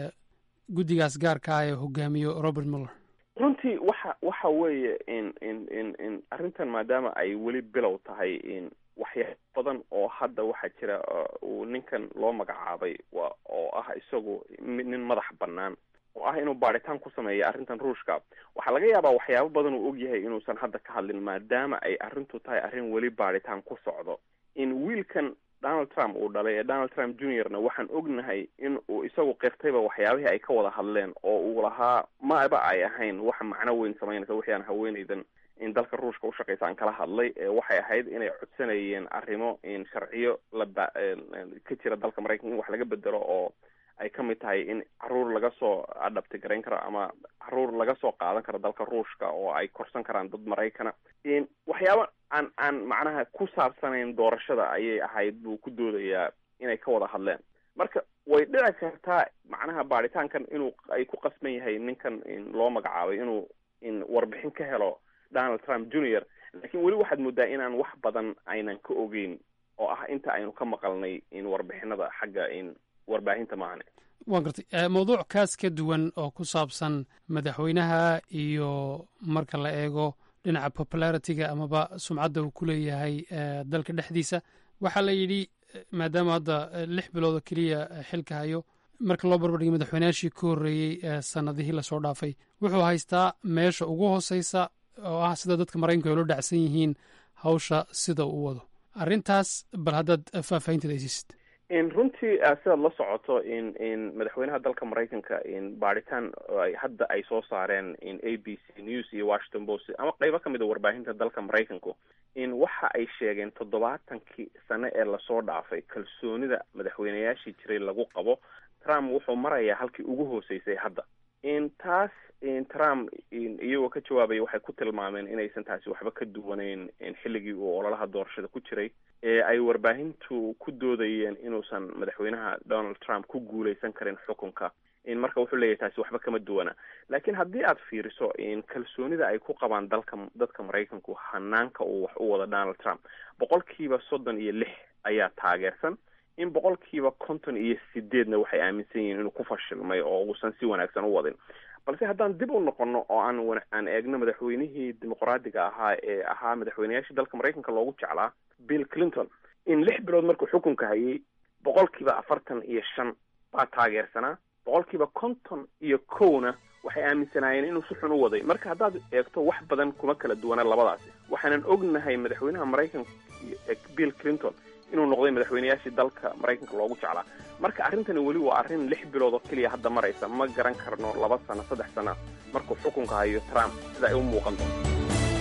guddigaas gaarka ah ee hogaamiyo robert muller runtii waxa waxa weeye in in in in arrintan maadaama ay weli bilow tahay in waxyaaba badan oo hadda waxaa jira uu ninkan loo magacaabay wa oo ah isagu nin madax bannaan oo ah inuu baadhitaan ku sameeya arrintan ruushka waxaa laga yaabaa waxyaabo badan uu ogyahay inuusan hadda ka hadlin maadaama ay arrintu tahay arrin weli baadhitaan ku socdo in wiilkan donald trump uu dhalay ee donald trump juniorna waxaan ognahay in uu isagu qirtayba waxyaabihii ay ka wada hadleen oo uu lahaa maba ay ahayn wax macno weyn samaynaysa wixii aan haweenaydan in dalka ruushka ushaqaysa aan kala hadlay waxay ahayd inay codsanayeen arrimo in sharciyo laba ka jira dalka maraykanka in wax laga bedelo oo ay ka mid tahay in caruur laga soo adhabti garayn karo ama caruur laga soo qaadan karo dalka ruushka oo ay korsan karaan dad maraykana waxyaaba aan aan macnaha ku saabsanayn doorashada ayay ahayd buu ku doodayaa inay ka wada hadleen marka way dhici kartaa macnaha baadhitaankan inuu ay ku qasban yahay ninkan loo magacaabay inuu in warbixin ka helo donald trump junior laakiin weli waxaad moodaa inaan wax badan aynan ka ogeyn oo ah inta aynu ka maqalnay in warbixinada xagga in warbaahinta maahane waan gartay mawduuc kaas ka duwan oo ku saabsan madaxweynaha iyo marka la eego dhinaca popularity-ga amaba sumcadda uu ku leeyahay dalka dhexdiisa waxaa la yidhi maadaama hadda lix bilood oo keliya xilka hayo marka loo barbardhigay madaxweynayaashii ka horreeyey sanadihii lasoo dhaafay wuxuu haystaa meesha ugu hooseysa oo ah sida dadka maraykanku ay lo dhacsan yihiin hawsha sida uu wado arrintaas bal haddaad faahfaahinteeda aysiisid in runtii sidaad la socoto in in madaxweynaha dalka maraykanka in baadhitaan hadda ay soo saareen in a b c news iyo washington post ama qeybo kamid a warbaahinta dalka maraykanku in waxa ay sheegeen toddobaatankii sane ee lasoo dhaafay kalsoonida madaxweynayaashii jiray lagu qabo trump wuxuu marayaa halkii ugu hooseysay hadda in taas in trump iyagoo ka jawaabaya waxay ku tilmaameen inaysan taasi waxba ka duwaneyn xilligii uu ololaha doorashada ku jiray ee ay warbaahintu ku doodayeen inuusan madaxweynaha donald trump ku guuleysan karin xukunka in marka wuxuu leeyahay taasi waxba kama duwana laakiin haddii aad fiiriso in kalsoonida ay ku qabaan dalka dadka maraykanku hanaanka uu wax u wado donald trump boqolkiiba soddon iyo lix ayaa taageersan in boqolkiiba konton iyo sideedna waxay aaminsan yihiin inuu ku fashilmay oo uusan si wanaagsan u wadin balse haddaan dib u noqono oo aan aan eegno madaxweynihii dimuqraadiga ahaa ee ahaa madaxweynayaashii dalka maraykanka loogu jeclaa bill clinton in lix bilood markuu xukunka hayay boqolkiiba afartan iyo shan baa taageersanaa boqolkiiba konton iyo kowna waxay aaminsanaayeen inuu si xun u waday marka haddaad eegto wax badan kuma kala duwana labadaasi waxaanan ognahay madaxweynaha maraykanka bill clinton inuu noqday madaxweynayaashii dalka maraykanka loogu jeclaa marka arrintani weli waa arrin lix bilood oo keliya hadda maraysa ma garan karno laba sano saddex sano markuu xukunka hayo trump sida ay u muuqan doonto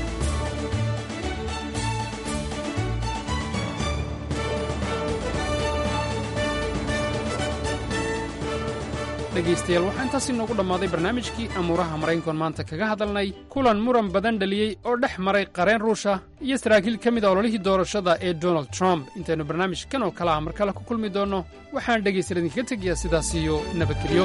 dhegaystayaal waxaa intaas inoogu dhammaaday barnaamijkii amuuraha maraykankoon maanta kaga hadalnay kulan muran badan dhaliyey oo dhex maray qareen ruusha iyo saraakiil ka mid a ololihii doorashada ee donald trump intaynu barnaamijkan oo kale ah mar kale ku kulmi doonno waxaan dhegaystayaal idinkaga tegayaa sidaas iyo nabadgelyo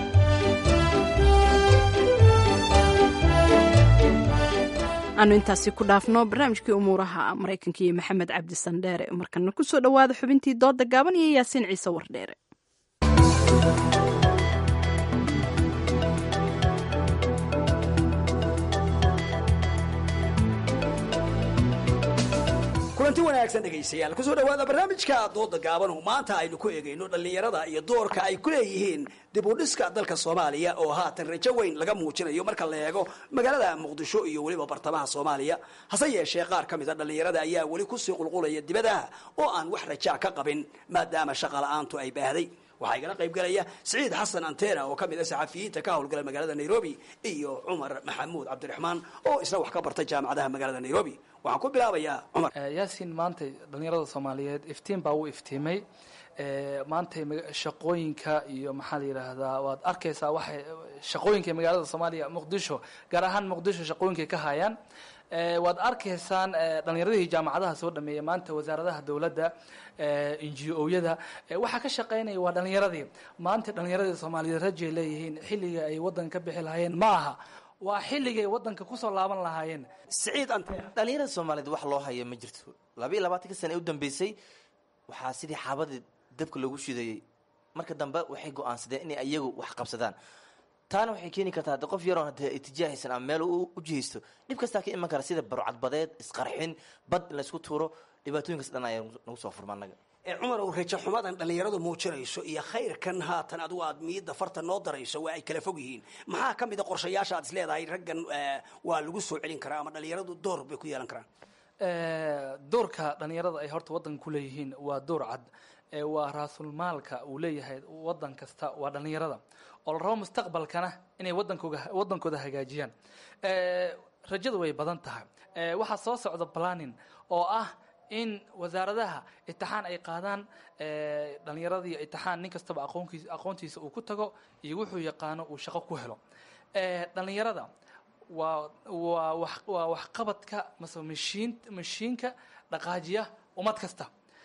aanu intaasi ku dhaafno barnaamijkii umuuraha maraykanka iyo maxamed cabdi sandheere markana ku soo dhowaada xubintii dooda gaaban iyo yaasiin ciise wardheere kulanti wanaagsan dhegaystayaal kusoo dhawaada barnaamijka dooda gaaban oo maanta aynu ku eegayno dhallinyarada iyo doorka ay ku leeyihiin dib u dhiska dalka soomaaliya oo haatan rajo weyn laga muujinayo marka la eego magaalada muqdisho iyo weliba bartamaha soomaaliya hase yeeshee qaar ka mid a dhallinyarada ayaa weli kusii qulqulaya dibadaha oo aan wax rajaa ka qabin maadaama shaqa la-aantu ay baahday waxaa igala qayb galaya siciid xasan antena oo ka mid a saxafiyiinta ka howlgala magaalada nairobi iyo cumar maxamuud cabdiraxmaan oo isna wax ka barta jaamacadaha magaalada nairobi waxaan ku bilaabayaa cumar yaasiin maantay dhallinyarada soomaaliyeed iftiin baa uu iftiimay maantay shaqooyinka iyo maxaa la yidhaahdaa waad arkaysaa waxay shaqooyinka magaalada soomaaliya muqdisho gaar ahaan muqdisho shaqooyinkay ka hayaan waad arkaysaan dhalinyaradii jaamacadaha soo dhameeyay maanta wasaaradaha dowladda ngo-yada waxaa ka shaqaynaya waa dhalinyaradii maanta dhalinyaradii soomaaliyeed rajay leeyihiin xilliga ay wadanka ka bixi lahaayeen ma aha waa xilligay wadanka kusoo laaban lahaayeen siciid ante dhalinyarada soomaaliyeed wax loo haya ma jirto laba iyo labaatanka sana ee u dambeysay waxaa sidii xaabadii dabka loogu shidayey marka dambe waxay go-aansadeen inay iyagu wax qabsadaan taana waxay keeni kartaa hadde qof yaroon hadee itijaahaysan ama meel u jihaysto dhib kastaa ka iman kara sida barcadbadeed isqarxin bad in laysku tuuro dhibaatooyinkaas dhan ayaa nagu soo furma annaga cumar ow rajo xumadan dhallinyaradu muujinayso iyo khayrkan haatan adigu aad miyidda farta noo darayso waa ay kala fog yihiin maxaa ka mid a qorshayaasha aad is leedahay raggan waa lagu soo celin karaa ama dhallinyaradu door bay ku yeelan karaan doorka dhalinyarada ay horta wadanka ku leeyihiin waa door cad waa raasulmaalka uu leeyahay wadan kasta waa dhalinyarada oo la rabo mustaqbalkana inay wadankooga wadankooda hagaajiyaan rajadu way badan tahay waxaa soo socda planning oo ah in wasaaradaha itixaan ay qaadaan dhalinyaradii itixaan nin kastaba aqoonkiis aqoontiisa uu ku tago iyo wuxuu yaqaano uu shaqo ku helo dhalinyarada waa waa wax waa waxqabadka mase mashiin mashiinka dhaqaajiya ummad kasta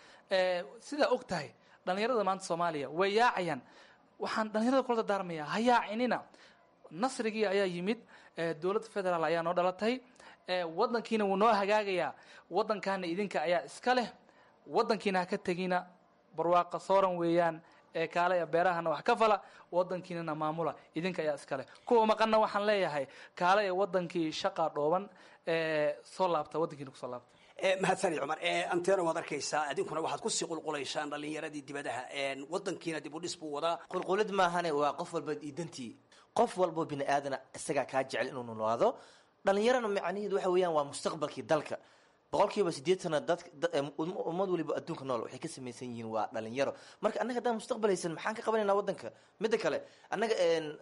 sidaa og tahay dhalinyarada maanta soomaaliya way yaacayaan waxaan dhalinyarada kula dardaarmayaa ha yaacinina nasrigii ayaa yimid dowladda federaal ayaa noo dhalatay wadankiina wuu noo hagaagayaa wadankaana idinka ayaa iska leh wadankiina ha ka tegina barwaaqa sooran weeyaan ee kaale beerahana wax ka fala wadankiinana maamula idinka ayaa iska leh kuwa maqanna waxaan leeyahay kaale ee wadankii shaqa dhooban soo laabta wadankiina kusoo laabta mahadsanid cumar antena waad arkaysaa idinkuna waxaad kusii qulqulaysaan dhalinyaradii dibadaha wadankiina dib u dhis buu wadaa qulqulid maahane waa qof walba iidantii qof walboo bini aadana isagaa kaa jecel inuu noolaado dhalinyarana macnaheedu waxa weeyaan waa mustaqbalkii dalka boqolkiiba sideetana dad ummad waliba adduunka nool waxay ka samaysan yihiin waa dhalinyaro marka annaga haddaan mustaqbal haysan maxaan ka qabanaynaa wadanka midda kale annaga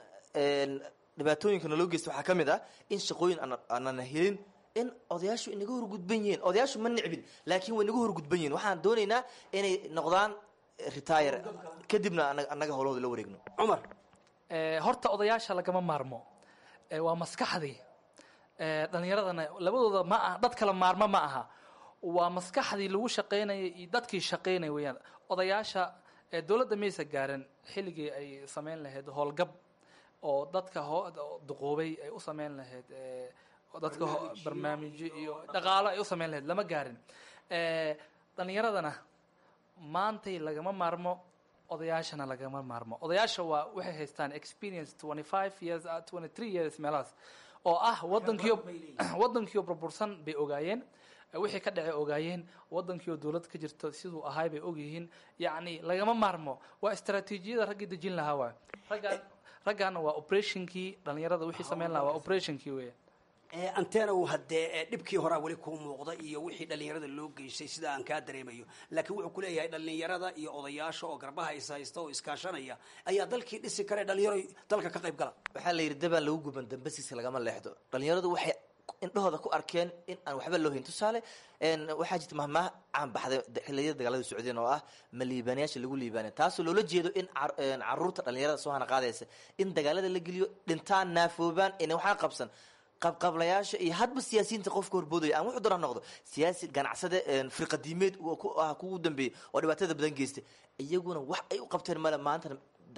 dhibaatooyinka naloo geysta waxaa ka mid ah in shaqooyin aanana helin in odayaashu inaga horgudban yihiin odayaashu ma nicbin laakiin way naga horgudban yihiin waxaan doonaynaa inay noqdaan retire kadibna annaga howlahooda la wareegno cumar horta odayaasha lagama maarmo waa maskaxdii dhalinyaradana labadooda ma aha dad kala maarmo ma aha waa maskaxdii lagu shaqaynaya iyo dadkii shaqaynaya weyaan odayaasha dowladda maysa gaarin xilligii ay samayn lahayd howlgab oo dadka duqoobay ay u samayn lahayd dadka barnaamijyo iyo dhaqaalo ay u samayn lahayd lama gaarin dhalinyaradana maantay lagama maarmo odayaashana lagama maarmo odayaasha waa waxay haystaan experience twenty five years twenty three years meelahaas oo ah wadankiio wadankiio burbursan bay ogaayeen wixii ka dhacay ogaayeen wadankiioo dowlad ka jirto siduu ahaay bay ogyihiin yacni lagama maarmo waa istraatiijiyada raggii dejin lahaa waay raggaan raggaana waa operationkii dhalinyarada wixii samayn lahaa waa operationkii weya antena haddee dhibkii horaa weli kuu muuqda iyo wixii dhallinyarada loo geystay sida aan kaa dareemayo laakiin wuxuu kuleeyahay dhallinyarada iyo odayaasha oo garbaha is haysta oo iskaashanaya ayaa dalkii dhisi kare dhalinyaro dalka ka qayb gala waxaa la yidhi dabaan lagu guban dambasiisa lagama leexdo dhalinyaradu waxay indhahooda ku arkeen in aan waxba loo hayn tusaale waxaa jirta mahmaah caan baxday xiliyada dagaalada socdeen oo ah ma liibaanayaasha lagu liibaanay taasoo loola jeedo in caruurta dhalinyarada soo hana qaadaysa in dagaalada la geliyo dhintaan naafoobaan ina waxaa qabsan qabqablayaasha iyo hadba siyaasiyiinta qofka horboodaya aan wuxuu doona noqdo siyaasi ganacsade firqadiimeed ah kugu dambeeyey oo dhibaatada badan geystay iyaguna wax ay u qabteen male maantana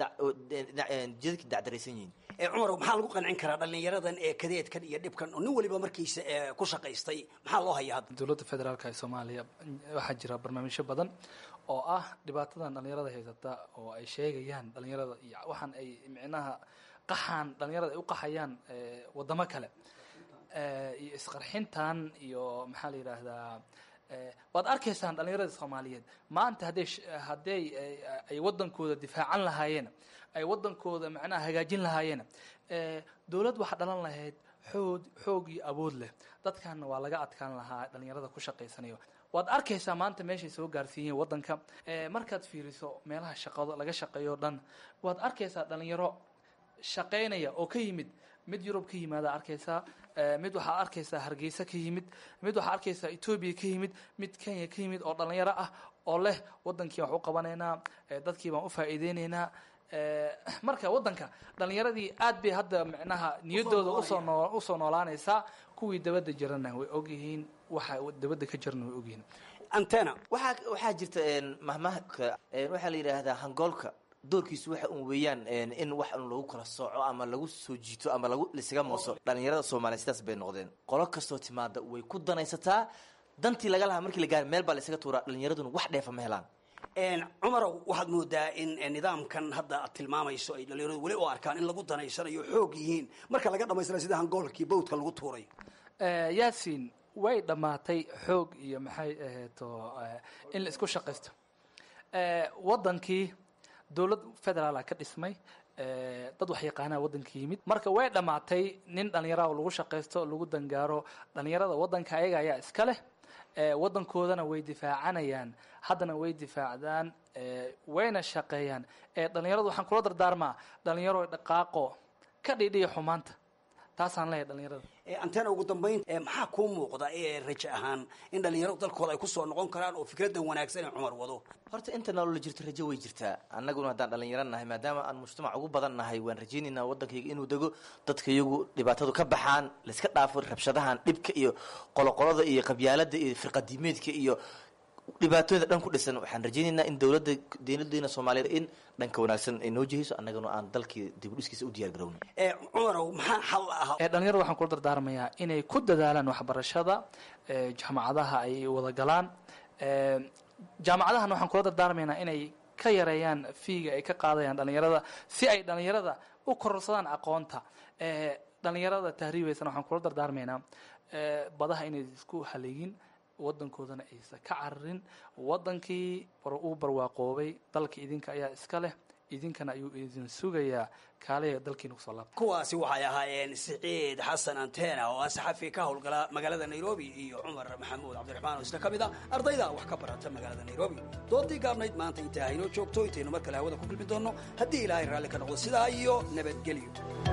jidadkii dacdaraysan yihiin cumar maxaa lagu qancin karaa dhalinyaradan ee kadeedkan iyo dhibkan oo nin waliba markiisa ku shaqaystay maxaa loo hayaa hadda dowladda federaalka ee soomaaliya waxaa jira barnaamijyo badan oo ah dhibaatadan dhalinyarada haysata oo ay sheegayaan dhalinyarada iyo waxaan ay micnaha qaxaan dhalinyarada ay u qaxayaan wadamo kale iyo isqarxintan iyo maxaa la yidhaahdaa waad arkaysaan dhalinyarada soomaaliyeed maanta hadday hadday ay wadankooda difaacan lahaayeen ay wadankooda macnaha hagaajin lahaayeen dowlad waxaa dhalan lahayd xoog xoog iyo awood leh dadkanna waa laga adkaan lahaa dhalinyarada ku shaqaysanayo waad arkaysaa maanta meeshay soo gaarsiiyeen wadanka markaad fiiriso meelaha shaqado laga shaqeeyo o dhan waad arkaysaa dhalinyaro shaqaynaya oo ka yimid mid yurub ka yimaada arkaysaa mid waxaa arkaysaa hargeysa ka yimid mid waxaa arkaysaa etoobiya ka yimid mid kenya ka yimid oo dhalinyaro ah oo leh wadankii wax u qabanaynaa dadkii baan u faa'iideynaynaa marka waddanka dhalinyaradii aad bay hadda micnaha niyadooda usoo noo usoo noolaanaysaa kuwii dabadda jirana way ogyihiin waxa dabadda ka jirana way ogyihiin antena waxaa waxaa jirta mahmahka waxaa la yidhaahdaa hangoolka doorkiisu waxa un weeyaan in wax un lagu kala sooco ama lagu soo jiito ama lagu lisaga mooso dhalinyarada soomaaliya sidaas bay noqdeen qolo kastoo timaada way ku danaysataa dantii laga lahaa markii la gaari meel baa la isaga tuuraa dhalinyaraduna wax dheefa ma helaan cumarow waxaad moodaa in nidaamkan hadda aad tilmaamayso ay dhalinyaradu weli u arkaan in lagu danaysanayo xoog yihiin marka laga dhamaystira sida hangoolkii bawdka lagu tuurayo yaasiin way dhammaatay xoog iyo maxay ahayto in la isku shaqaysto waddankii dowlad federaala ka dhismay dad wax yaqaanaa waddanka yimid marka way dhammaatay nin dhallinyaraha lagu shaqaysto lagu dangaaro dhallinyarada waddanka ayaga ayaa iska leh waddankoodana way difaacanayaan haddana way difaacdaan wayna shaqeeyaan dhalinyaradu waxaan kula dardaarmaa dhalinyaro dhaqaaqo ka dhidhiya xumaanta taasaan leeyahay dhalinyarada antena ugu dambayn maxaa kuu muuqda raje ahaan in dhalinyaradu dalkooda ay kusoo noqon karaan oo fikradan wanaagsan ee cumar wado horta inta nolola jirto rajo way jirtaa annaguna haddaan dhalinyaro nahay maadaama aan mujtamac ugu badan nahay waan rajaynaynaa waddankayga inuu dego dadka iyagu dhibaatadu ka baxaan layska dhaafo rabshadahan dhibka iyo qoloqolada iyo qabyaalada iyo firqadiimeedka iyo dhibaatooyinda dhan ku dhisan waxaan rajaynaynaa in dowladda dowladeena soomaaliyeed in dhanka wanaagsan ay noo jihayso annaguna aan dalkii dib u dhiskiisa u diyaar garowno cumarow maxaa xal ah dhalinyarada waxaan kula dardaarmayaa inay ku dadaalaan waxbarashada jaamacadaha ay wada galaan jaamacadahana waxaan kula dardaarmaynaa inay ka yareeyaan fiiga ay ka qaadayaan dhalinyarada si ay dhalinyarada u kororsadaan aqoonta dhalinyarada tahriibaysana waxaan kula dardaarmaynaa badaha inay isku haleegin waddankoodana aysan ka cararin waddankii uu barwaaqoobay dalka idinka ayaa iska leh idinkana ayuu idin sugayaa kaaliya dalkiina kusoo laabta kuwaasi waxay ahaayeen siciid xasan antena oo ah saxafi ka howlgala magaalada nairobi iyo cumar maxamuud cabdiraxmaan oo isna ka mid ah ardayda wax ka barata magaalada nairobi doodii gaabnayd maanta intaa haynoo joogto intaynu mar kale hawada ku kulmi doonno haddii ilaahay raalli ka noqdo sidaa iyo nabadgelyo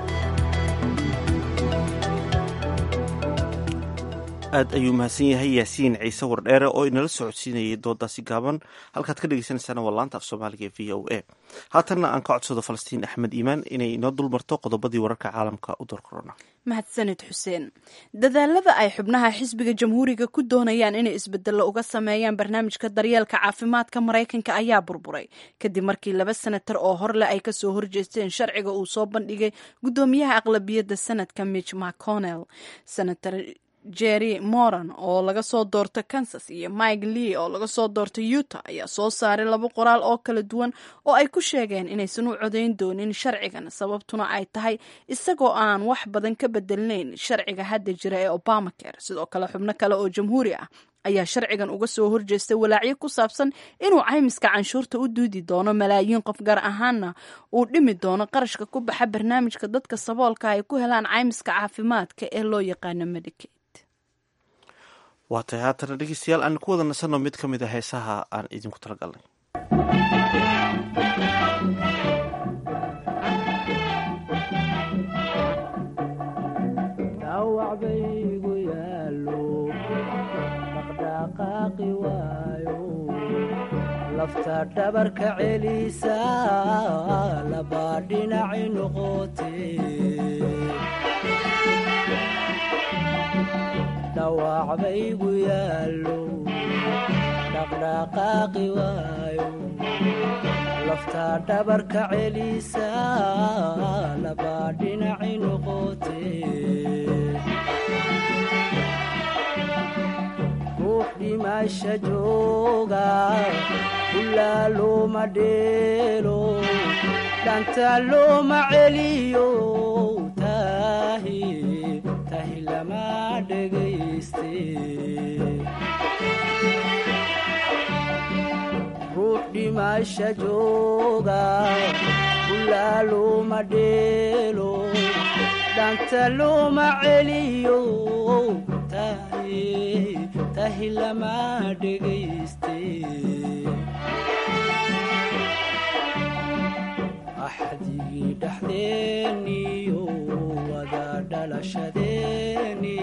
aad ayuu mahadsan yahay yaasiin ciise wardheere oo inala socodsiinayay doodaasi gaaban halkaad ka dhegeysanaysaana waa laanta af soomaaliga ee v o a haatanna aan ka codsado falastiin axmed iimaan inay inoo dulmarto qodobadii wararka caalamka u door korona mahadsanid xuseen dadaalada ay xubnaha xisbiga jamhuuriga ku doonayaan inay isbedello uga sameeyaan barnaamijka daryeelka caafimaadka maraykanka ayaa burburay kadib markii laba senatar oo horleh ay kasoo horjeesteen sharciga uu soo bandhigay guddoomiyaha aqlabiyadda sanadka mitch mcconnell senator jerry moran oo laga soo doorto kansas iyo mike lee oo laga soo doorto utah ayaa soo saaray laba qoraal oo kala duwan oo ay ku sheegeen inaysan u codayn doonin sharcigan sababtuna ay tahay isagoo aan wax badan ka bedelnayn sharciga hadda jira ee obamacare sidoo kale xubno kale oo jamhuuri ah ayaa sharcigan uga soo horjeestay walaacyo ku saabsan inuu caymiska canshuurta u duudi doono malaayiin qof gaar ahaana uu dhimi doono qarashka ku baxa barnaamijka dadka saboolka ay ku helaan caymiska caafimaadka ee loo yaqaano medicaid waa tahay haatana dhegeystayaal aan ku wada nasanno mid ka mid a heesaha aan idinku talagalnay dhawacbaygu yaalo dhaqdhaqaaqi waayo lafta dhabarka celisa labaa dhinaci noqote dhawacbaygu yaalo dhaqdhaqaaqi waayo lafta dhabarka celisa labaa dhinaci noqote ruux dhimasha jooga ilaa looma dheelo dhanta looma celiyo tahi tahi lama dhegayste ruux dhimasha jooga ilaa looma dheelo dhanta looma celiyo tahi tahi lama dhegayste axdigii dhexdeeniyo wada dhalashadeeni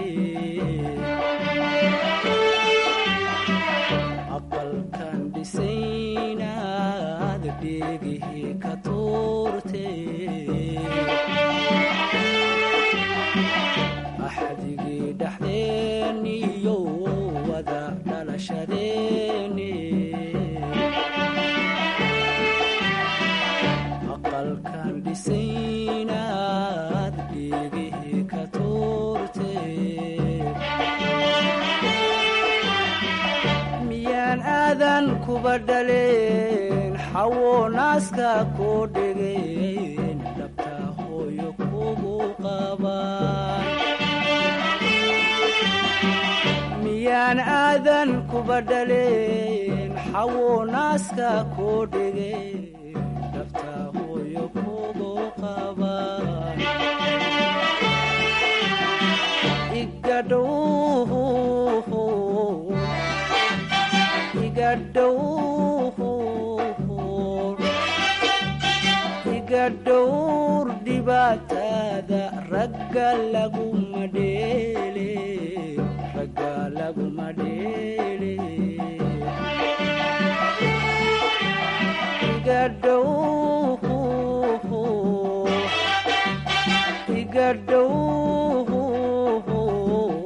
aqalkan dhisaynaad dhegihii ka tuurte axdigii dhexdeeniyo wada dhalashadeeni aqalkan dhisaynaad dhegihii ka tuurte miyaan aadan kuba dhaleen xawo naaska koo dhegeen dhabta hooyo kugu qabaan miyaan aadan kuba dhaleen xawo naaska koo dhegeen dhabta hooyo kugu qabaan igadhow iga dhowr dhibaatada ragga laguma dheele ragga laguma dheele iga dhow iga dhow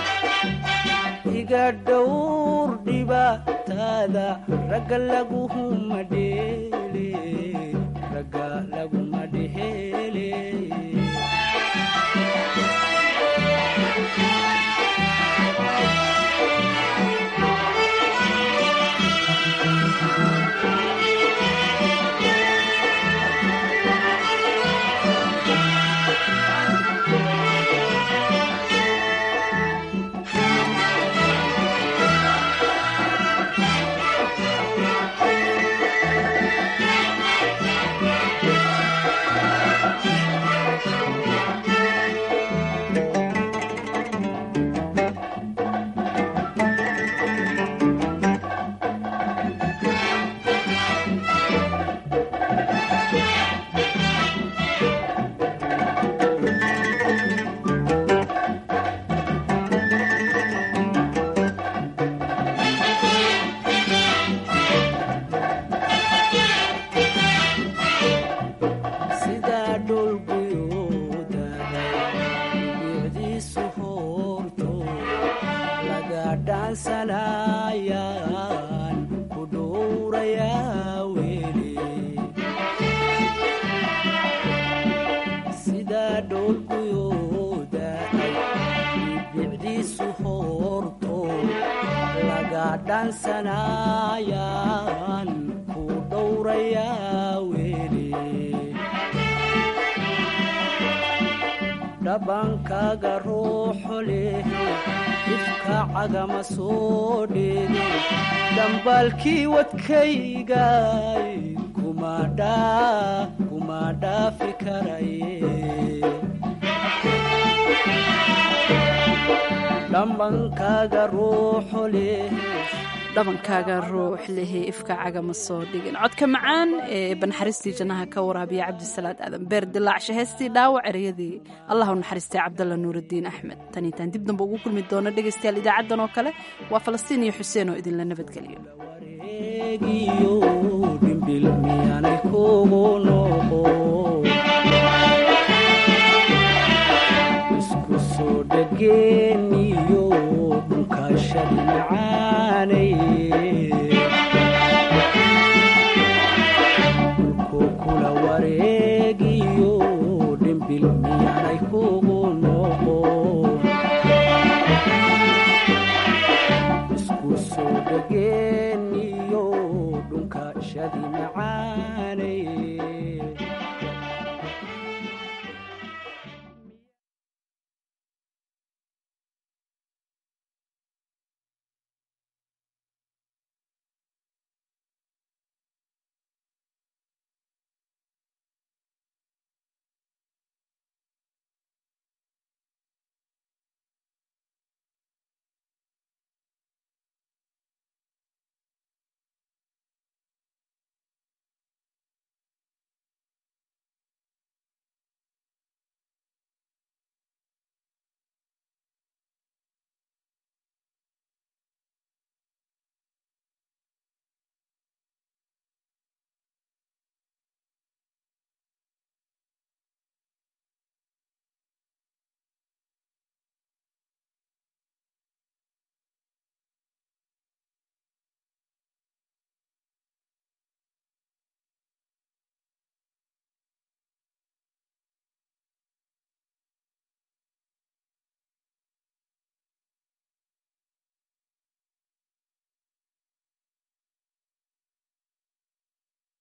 iga dhowr dhibaatada ragga laguma dheele ragga laguma dheele sidaa dhulguyooda bicdiisu hoorto laga dhaansanayaan ku dhowrayaa weli sidaa dhulguyooda bicdiisu hoorto laga dhaansanayaan ku dhowrayaa weli dhabankaaga ruuxo leh ifka cagama soo dheege dhambaalkii wadkaygay kuma dhaafi karaye dhabankaaga ruuxo leh dhabankaaga ruux lehe ifka cagama soo dhigin codka macaan ee banaxariistii jannaha ka waraabiya cabdisalaad aadan beer dilaacshe heestii dhaawac ereyadii allah u naxariistay cabdalla nuuraddiin axmed tan intaan dib dambe ugu kulmi doono dhegaystayaal idaacaddan oo kale waa falastiin iyo xuseen oo idinla nabadgeliyo egiyo dhimbil miyaanay kugu noqo isku soo dhageeniyo dhunkashadi macaanay dhulku kula wareegiyo dhimbil miyaanay kugu noqo isku soo dhageeniyo dhunkashadi macaanay